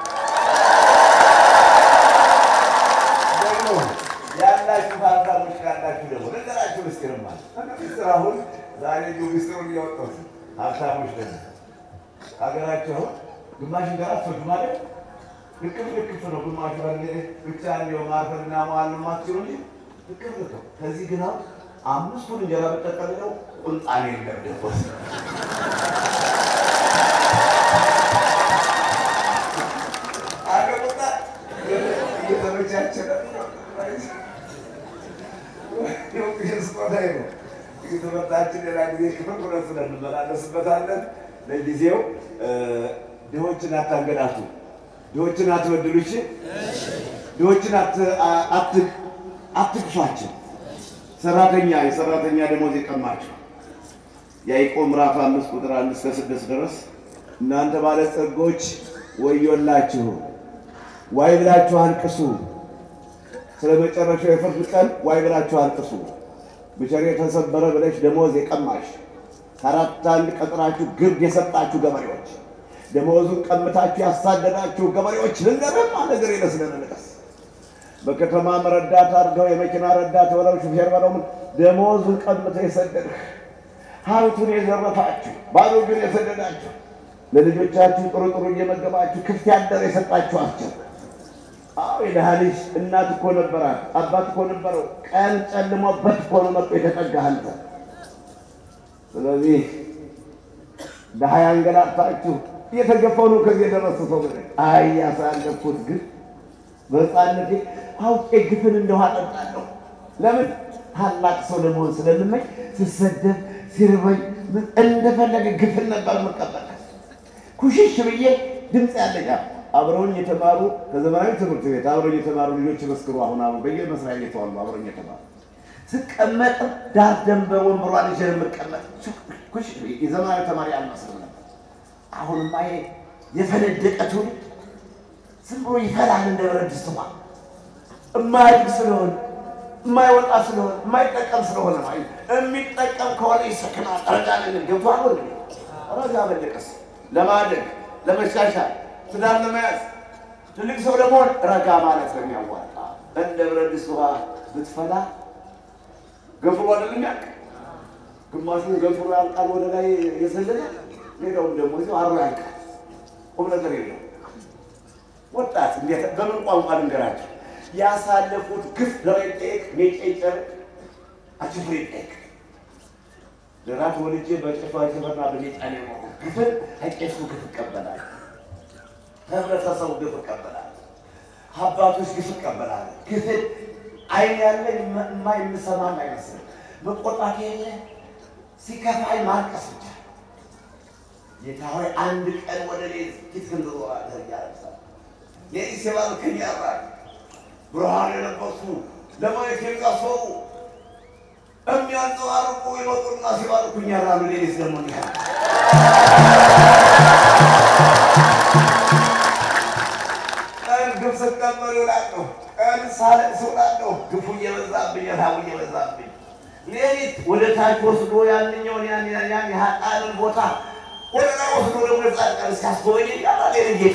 ደግሞ ያላችሁ ሀብታሞች ካላችሁ ደግሞ ነገራችሁ ምስጢርማ ምስጢር አሁን ዛሬ ዲሁ ምስጢሩን እያወጣሁት ሀብታሞች ደግሞ ሀገራቸው አሁን ግማሽ እንጀራ አትወዱ ማለት ልክፍ ልክፍ ነው። ግማሹ ብቻ እንዲያው ማርፈድና መዋል ማትችሉ እንጂ ልክፍ ልክ ነው። ከዚህ ግን አሁን አምስቱን እንጀራ ብጠቀልለው ቁንጣኔ የለም ደቦስ አገቁጣ እየተመቻቸ ስጦታዬ ነው። ትምህርታችን ሌላ ጊዜ ክፍል ሁለት እንመላለስበታለን። ለጊዜው ድሆችን አታንገላቱ፣ ድሆችን አትበድሉ፣ እሺ? ድሆችን አትግፏቸው። ሰራተኛ የሰራተኛ ደሞዝ የቀማቸው ያዕቆብ ምዕራፍ አምስት ቁጥር አንድ እስከ ስድስት ድረስ እናንተ ባለጸጎች ወዮላችሁ፣ ዋይ ብላችሁ አልቅሱ፣ ስለ መጨረሻው የፍርድ ቀን ዋይ ብላችሁ አልቅሱ። ብቸር የተሰበረ ብለሽ ደሞዝ የቀማሽ ከአራት አንድ ቀጥራችሁ ግብድ የሰጣችሁ ገበሬዎች፣ ደመወዙን ቀምታችሁ ያሳደዳችሁ ገበሬዎች ልንገርማ ነገር የለስለን ንቀስ በከተማም ረዳት አድርገው የመኪና ረዳት በለው ሹፌር በለው ምን ደመወዙን ቀምተው የሰደድህ ሀብቱን የዘረፋችሁ ባዶ ግን የሰደዳችሁ ለልጆቻችሁ ጥሩ ጥሩ እየመገባችሁ ክፍት ያደረ የሰጣችኋቸው አዎ የድሃ ልጅ እናት እኮ ነበራት፣ አባት እኮ ነበረው። ቀን ጨልሞበት እኮ ነው መጥቶ የተጠጋህ አንተ። ስለዚህ ድሃ ያንገላታችሁ እየተገፋው ነው ከዚህ የደረሱ ሰው ብለህ አይ ያሳለፍኩት ግን በሕፃንነቴ አውቄ ግፍን እንደውሃ ጠጣለሁ። ለምን ታላቅ ሰው ለመሆን ስለምመኝ ስሰደብ ሲርበኝ እንደፈለገ ግፍን ነበር የምቀበል። ኩሽሽ ብዬ ድምፅ ያለኛል አብረውኝ የተማሩ ከዘመናዊ ትምህርት ቤት አብረውኝ የተማሩ ልጆች መስክሩ። አሁን አሁን በየመስሪያ ቤቱ አሉ አብረውኝ የተማሩ ስቀመጥ ዳር ደንበር ወንበሯን ይዤ ነው የምቀመጥ። ኩሽ የዘመናዊ ተማሪ አልመስልም ነበር። አሁንማ ይሄ የፈነደቀ ትውልድ ዝም ብሎ ይፈላል እንደ ብረት ድስት ውሃ የማያድግ ስለሆነ የማይወጣ ስለሆነ የማይጠቀም ስለሆነ ነው። የሚጠቀም ከሆነ ይሰክናል። ረጋ ልንል ገብቷል። ወንድ ረጋ በለቀስ ለማደግ ለመሻሻል ትዳር ለመያዝ ትልቅ ሰው ለመሆን ረጋ ማለት ነው የሚያዋጣ። እንደ ብረት ድስት ውሃ ብትፈላ ገንፍሎ አይደለም ያልቅ። ግማሹን ገንፍሎ ያልቃል ወደ ላይ የሰለለ ሌላውም ደግሞ እዚሁ አሮ ያልቃል። ቁም ነገር የለው። ወጣት እንዴት በምን ቋንቋ ልንገራቸው? ያሳለፉት ግፍ ደሬ ጠይቅ ሜጨጨር አችፍሬ ጠይቅ ለራት ወልጄ በጭፋ ጭፈና በሜጣኔ ግፍን ከቄሱ ግፍ ይቀበላል። ህብረተሰቡ ግፍ ይቀበላል። አባቶች ግፍ ይቀበላል። ግፍን አይን ያለ ማ የምሰማም አይመስልም። መቆጣት የለ ሲከፋይ ማልቀስ ብቻ። ጌታ ሆይ አንድ ቀን ወደ እኔ ፊትህን ትዞራለህ እያለቅሳል። ሌሊት ሲባርክኝ ያድራል። ብርሃን የለበሱ ለማየት የሚያስፈሩ የሚያንጸባርቁ ይመጡና ሲባርኩኝ ያድራሉ። ሌሊት ደግሞ እንዲህ ያለ ቀን ግፍ ስቀበል እውላለሁ። ቀን ሳለቅስ እውላለሁ። ግፉ እየበዛብኝ፣ ረሃቡ እየበዛብኝ ሌሊት ወደ ታች ወስዶ ያንኛውን ያን ያን ያን የሀጣንን ቦታ ወደ ላይ ወስዶ ደግሞ ጻድቃን ሲያስጎበኝ ያባል ጌታ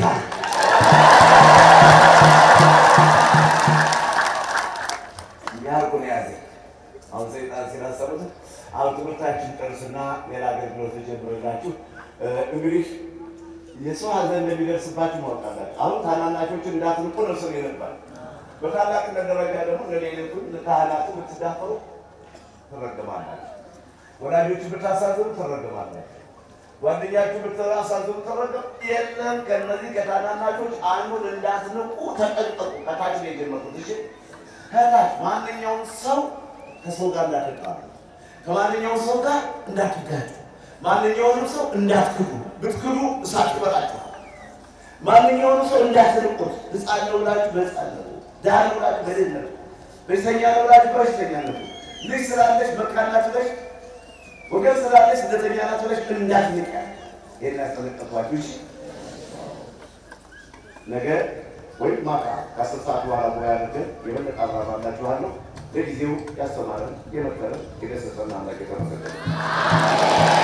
ያርቁ ነው ያዘ። አሁን ሰይጣን ሲናሰሩት አሁን ትምህርታችን ጨርስና ሌላ አገልግሎት ጀምረላችሁ እንግዲህ የሰው ሀዘን እንደሚደርስባችሁ ማወቅ አላችሁ። አሁን ታናናሾችን እንዳትንቁ ነው ስሜ ነበር። በታላቅነት ደረጃ ደግሞ ለሌሊቱን ካህናቱ ብትዳፈሩ ትረግማላችሁ። ወላጆችን ብታሳዝኑ ትረግማላችሁ። ጓደኛችሁ ብታሳዝኑ ትረግም የለም። ከነዚህ ከታናናሾች አንዱን እንዳትንቁ ተጠንቀቁ። ከታች ነው የጀመርኩት። እሺ፣ ከታች ማንኛውም ሰው ከሰው ጋር እንዳትጣሉ፣ ከማንኛውም ሰው ጋር እንዳትጋጩ፣ ማንኛውንም ሰው እንዳትክዱ። ብትክዱ እሳት ይበላችኋል። ማንኛውንም ሰው እንዳትንቁት። ሕፃን ነው ብላችሁ በሕፃን ነው፣ ድሃ ነው ብላችሁ በድህነት፣ በሽተኛ ነው ብላችሁ በበሽተኛ ነው፣ ልጅ ስላለች መካናት ብለሽ ወገን ስላለች ስደተኛ ናት ብለሽ እንዳትንቅ። ይሄን ያስጠነቀቅኳችሁ። እሺ ነገ ወይም ማታ ከአስር ሰዓት በኋላ ሙያ ያሉትን የበለጠ አብራራላችኋለሁ። ለጊዜው ያስተማረን የመከረን የገሰጸን አምላክ የተመሰገነ